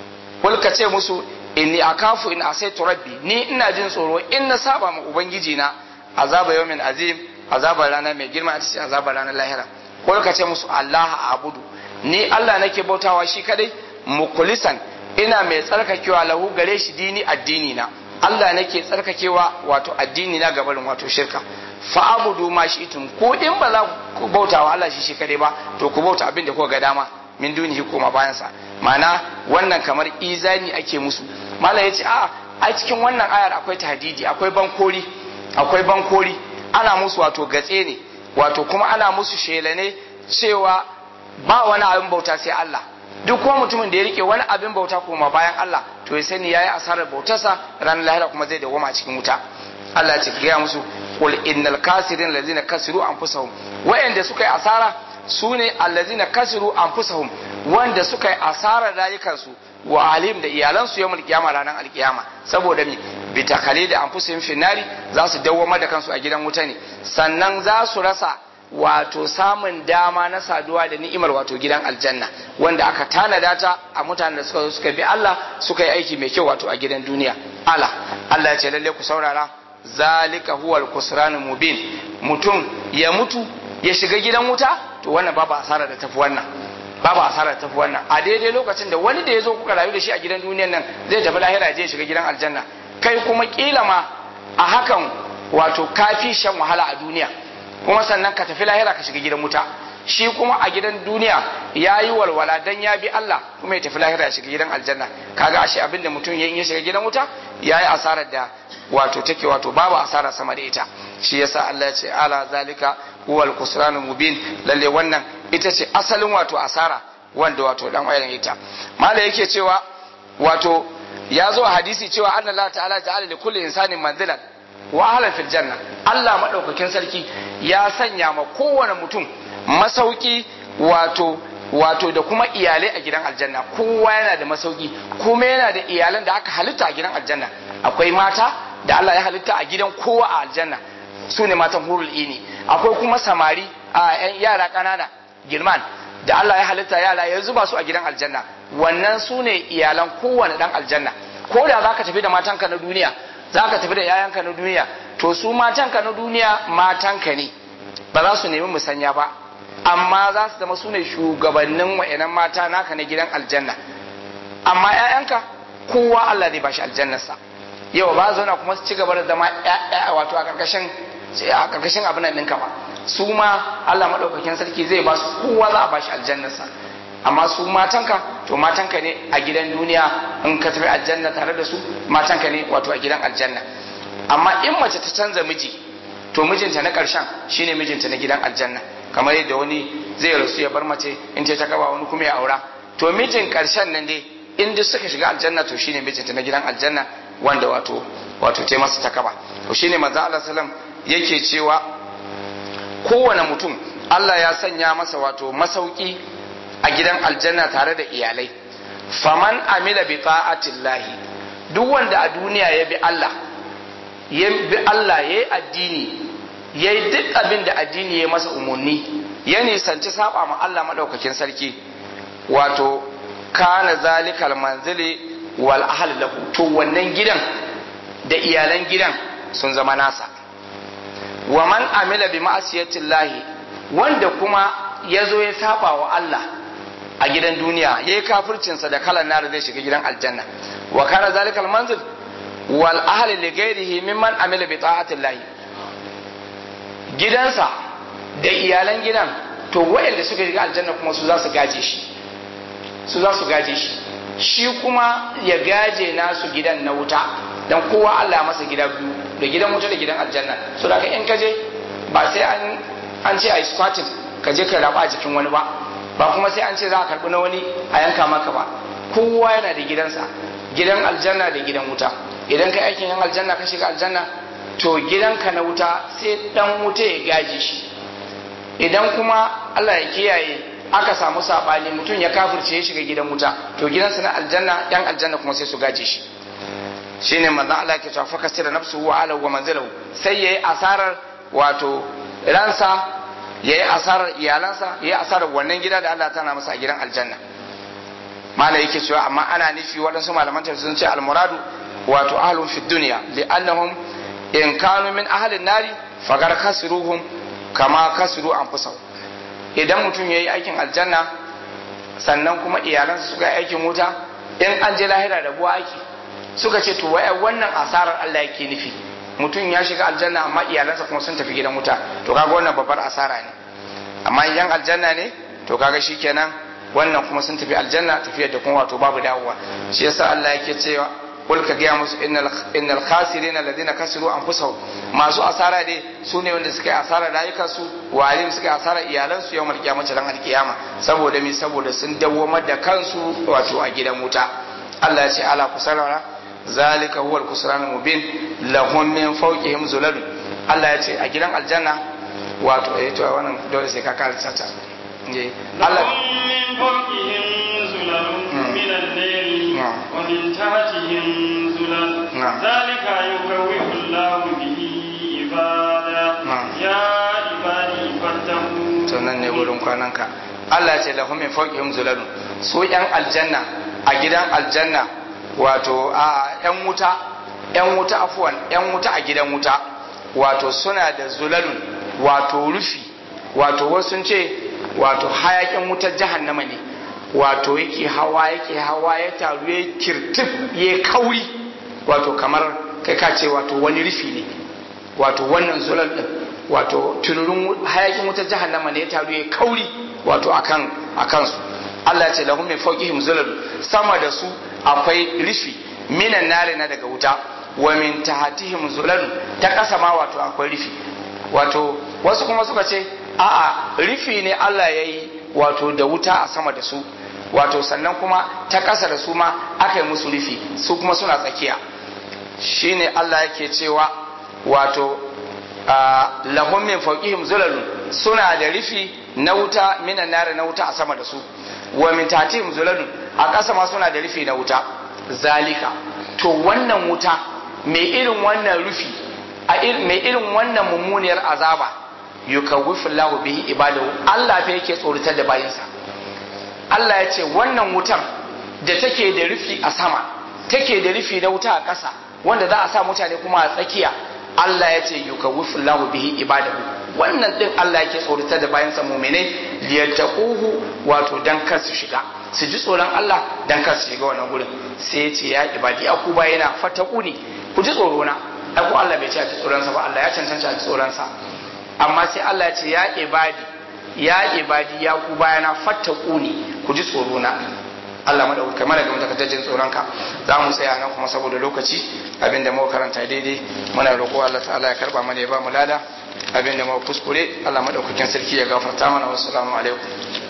kul ka ce musu inni akafu in asaitu rabbi ni ina jin tsoro in na saba ma ubangiji na azaba yawmin azim azaba rana mai girma a cikin azaba ranar lahira kul ka ce musu Allah abudu ni Allah nake bautawa shi kadai mukulisan ina mai tsarkakewa lahu gare shi dini addini na Allah nake tsarkakewa wato addini na gabarin wato shirka fa abudu ma shi itum ko in ba za ku bauta wa Allah shi shi kadai ba to ku bauta abin da kuka ga dama min dunihi koma bayan sa ma'ana wannan kamar izani ake musu mala yace a a cikin wannan ayar akwai tahdidi akwai bankori akwai bankori ana musu wato gatse ne wato kuma ana musu shela ne cewa ba wani abin bauta sai Allah duk kuma mutumin da ya rike wani abin bauta kuma bayan Allah to ya sani yayi asarar bautarsa ranar lahira kuma zai dawoma cikin wuta Allah ya ce gaya musu qul innal kasirin allazina kasiru anfusahum wa'anda suka yi asara su ne allazina kasiru anfusahum wanda suka yi asarar rayukansu wa alim da iyalansu yawmul qiyama ranar alkiyama saboda mi bi takali da anfusihim finari za su dawwama da kansu a gidan wuta ne sannan za su rasa wato samun dama na saduwa da ni'imar wato gidan aljanna wanda aka tanada ta a mutanen da suka zo suka bi Allah suka yi aiki mai kyau wato a gidan duniya ala Allah ya ce lalle ku saurara zalika huwal kusranul mubin mutum ya mutu ya shiga gidan wuta to wannan babu asara da tafi wannan babu asara da tafi wannan a daidai lokacin da wani da ya zo kuka rayu da shi a gidan duniyan nan zai tafi lahira je ya shiga gidan aljanna kai kuma kila ma a hakan wato kafi shan wahala a duniya kuma sannan ka tafi lahira ka shiga gidan wuta shi kuma a gidan duniya ya yi walwala dan ya bi Allah kuma ya tafi lahira ya shiga gidan aljanna kaga ashe abin da mutum ya shiga gidan wuta ya yi asarar da wato take wato babu asara sama da ita shi yasa Allah ya ce ala zalika huwal kusranul mubin lalle wannan ita ce asalin wato asara wanda wato dan wayan ita mala yake cewa wato ya zo a hadisi cewa anna Allah ta'ala ja'ala li kulli insanin manzilan wa ahlan fil janna Allah madaukakin sarki ya sanya ma kowane mutum masauki wato wato da kuma iyalai a gidan aljanna kowa yana da masauki kuma yana da iyalan da aka halitta a gidan aljanna akwai mata da Allah ya halitta a gidan kowa a aljanna su ne matan hurul ini akwai kuma samari a yan yara ƙanana girman da Allah ya halitta yara ya zuba su a gidan aljanna wannan su ne iyalan kowane dan aljanna ko da za ka tafi da matanka na duniya za ka tafi da yayanka na duniya to su matanka na duniya matanka ne ba za su nemi musanya ba amma za su zama su ne shugabannin wa'yanan mata naka na gidan aljanna amma 'ya'yanka kowa Allah zai bashi aljannarsa yau ba zauna kuma su ci gaba da zama 'ya'ya wato a karkashin a karkashin abin nan ɗinka ba su ma Allah maɗaukakin sarki zai ba su kowa za a bashi aljannarsa amma su matanka to matanka ne a gidan duniya in ka tafi aljanna tare da su matanka ne wato a gidan aljanna amma in mace ta canza miji to mijinta na ƙarshen shine mijinta na gidan aljanna kamar yadda wani zai rasu ya bar mace in ta kaba wani kuma ya aura to mijin ƙarshen nan dai in duk suka shiga aljanna to shine mijinta na gidan aljanna wanda wato wato ta masa ta kaba to shine manzo Allah sallam yake cewa kowane mutum Allah ya sanya masa wato masauki a gidan aljanna tare da iyalai faman amila bi ta'atillahi duk wanda a duniya ya bi Allah ya bi Allah ya yi addini ya yi duk abin da addini ya masa umarni ya nisanci saba ma Allah maɗaukakin sarki wato kana zalikal manzili wal ahal lahu to wannan gidan da iyalan gidan sun zama nasa wa man amila bi ma'asiyatillahi wanda kuma ya zo ya saba wa Allah a gidan duniya ya yi kafircinsa da kalan nar zai shiga gidan aljanna wa kana zalikal manzil wal ahli li ghairihi mimman amila bi ta'atillahi gidansa da iyalan gidan to wayanda suka shiga aljanna kuma su za su gaje shi su za su gaje shi shi kuma ya gaje nasu gidan na wuta dan kowa Allah masa gida biyu da gidan wuta da gidan aljanna so da in ka je ba sai an an ce ai squatting ka je ka raba a jikin wani ba ba kuma sai an ce za a karbi na wani a yanka maka ba kowa yana da gidansa gidan aljanna da gidan wuta idan ka aikin yan aljanna ka shiga aljanna to gidanka na wuta sai dan wuta ya gaji shi idan kuma Allah ya kiyaye aka samu sabani mutum ya kafirce ya shiga gidan wuta to gidansa na aljanna yan aljanna kuma sai su gaje shi shine manzo Allah ke cewa fa kasira nafsuhu wa ala wa manzilahu sai yayi asarar wato ransa yayi asarar iyalansa yayi asarar wannan gida da Allah tana masa a gidan aljanna malai yake cewa amma ana nufi waɗansu malaman sun ce almuradu wato ahlun fi dunya li'annahum in kanu min ahlin nari fagar kasiruhum kama kasiru anfusahum idan mutum yayi aikin aljanna sannan kuma iyalansa suka yi aikin wuta in an je lahira da buwa aiki suka ce to waya wannan asarar Allah yake nufi mutum ya shiga aljanna amma iyalansa kuma sun tafi gidan wuta to kaga wannan babbar asara ne amma yan aljanna ne to kaga shikenan wannan kuma sun tafi aljanna tafiyar da kuma wato babu dawowa shi yasa Allah yake cewa kul ka gaya musu innal khasirina alladhina kasiru anfusahum masu asara dai su ne wanda suka yi asara rayukansu walim suka yi asara iyalansu yau mal kiyama ran alkiyama saboda mi saboda sun dawwamar da kansu wato a gidan wuta Allah ya ce ala kusarara zalika huwal kusran mubin lahum min fawqihim zulalun Allah ya ce a gidan aljanna wato eh to wannan dole sai ka karanta ta Allah min fawqihim zulalun min al-layli wa min tahtihim zulal zalika yukawwifu Allah bihi ibada ya ibadi fattaku to nan ne wurin kwananka Allah ya ce lahum min fawqihim zulalun su yan aljanna a gidan aljanna wato a yan wuta yan wuta afuwan yan wuta a gidan wuta wato suna da zulalun wato rufi wato wasu ce wato hayakin wutar jahannama ne wato yake hawa yake hawa ya taru ya kirtif ya kauri wato kamar kai ka ce wato wani rufi ne wato wannan zulal din wato tururin hayakin wutar jahannama ne ya taru ya kauri wato akan akan su Allah ya ce lahum min fawqihim zulal sama da su akwai rufi minan nare na daga wuta wa min tahatihim zulal ta kasa ma wato akwai rufi wato wasu kuma suka ce a'a rufi ne Allah ya yi wato da wuta a sama da su wato sannan kuma ta ƙasa da su ma aka yi musu rufi su kuma suna tsakiya shine Allah yake cewa wato lahum min fawqihim zulalun suna da rufi na wuta minan nari na wuta a sama da su wa min tatihim zulalun a ƙasa ma suna da rufi na wuta zalika to wannan wuta mai irin wannan rufi a mai irin wannan mummuniyar azaba yukawwifu Allahu bihi ibadahu Allah fa yake tsoratar da bayinsa Allah ya ce wannan wutar da take da rufi a sama take da rufi na wuta a ƙasa wanda za a sa mutane kuma a tsakiya Allah ya ce yukawwifu Allahu bihi ibadahu wannan din Allah yake tsoratar da bayansa mu'minai liyattaquhu wato dan kar su shiga su ji tsoron Allah dan kar su shiga wannan gurin sai ya ce ya ibadi aku bayana fataquni ku ji tsoro na ai ko Allah bai ce a ji tsoron sa ba Allah ya cancanta a ji tsoron sa amma sai Allah ya ce ya ibadi ya ibadi ya ku bayana fataquni ku ji tsoro na Allah madauka mana ga mutakattajin tsoron ka za mu tsaya nan kuma saboda lokaci abinda muka karanta daidai muna roƙo Allah ta'ala ya karba mana ya ba mu lada abinda muka kuskure Allah madaukakin sarki ya gafarta mana wassalamu alaikum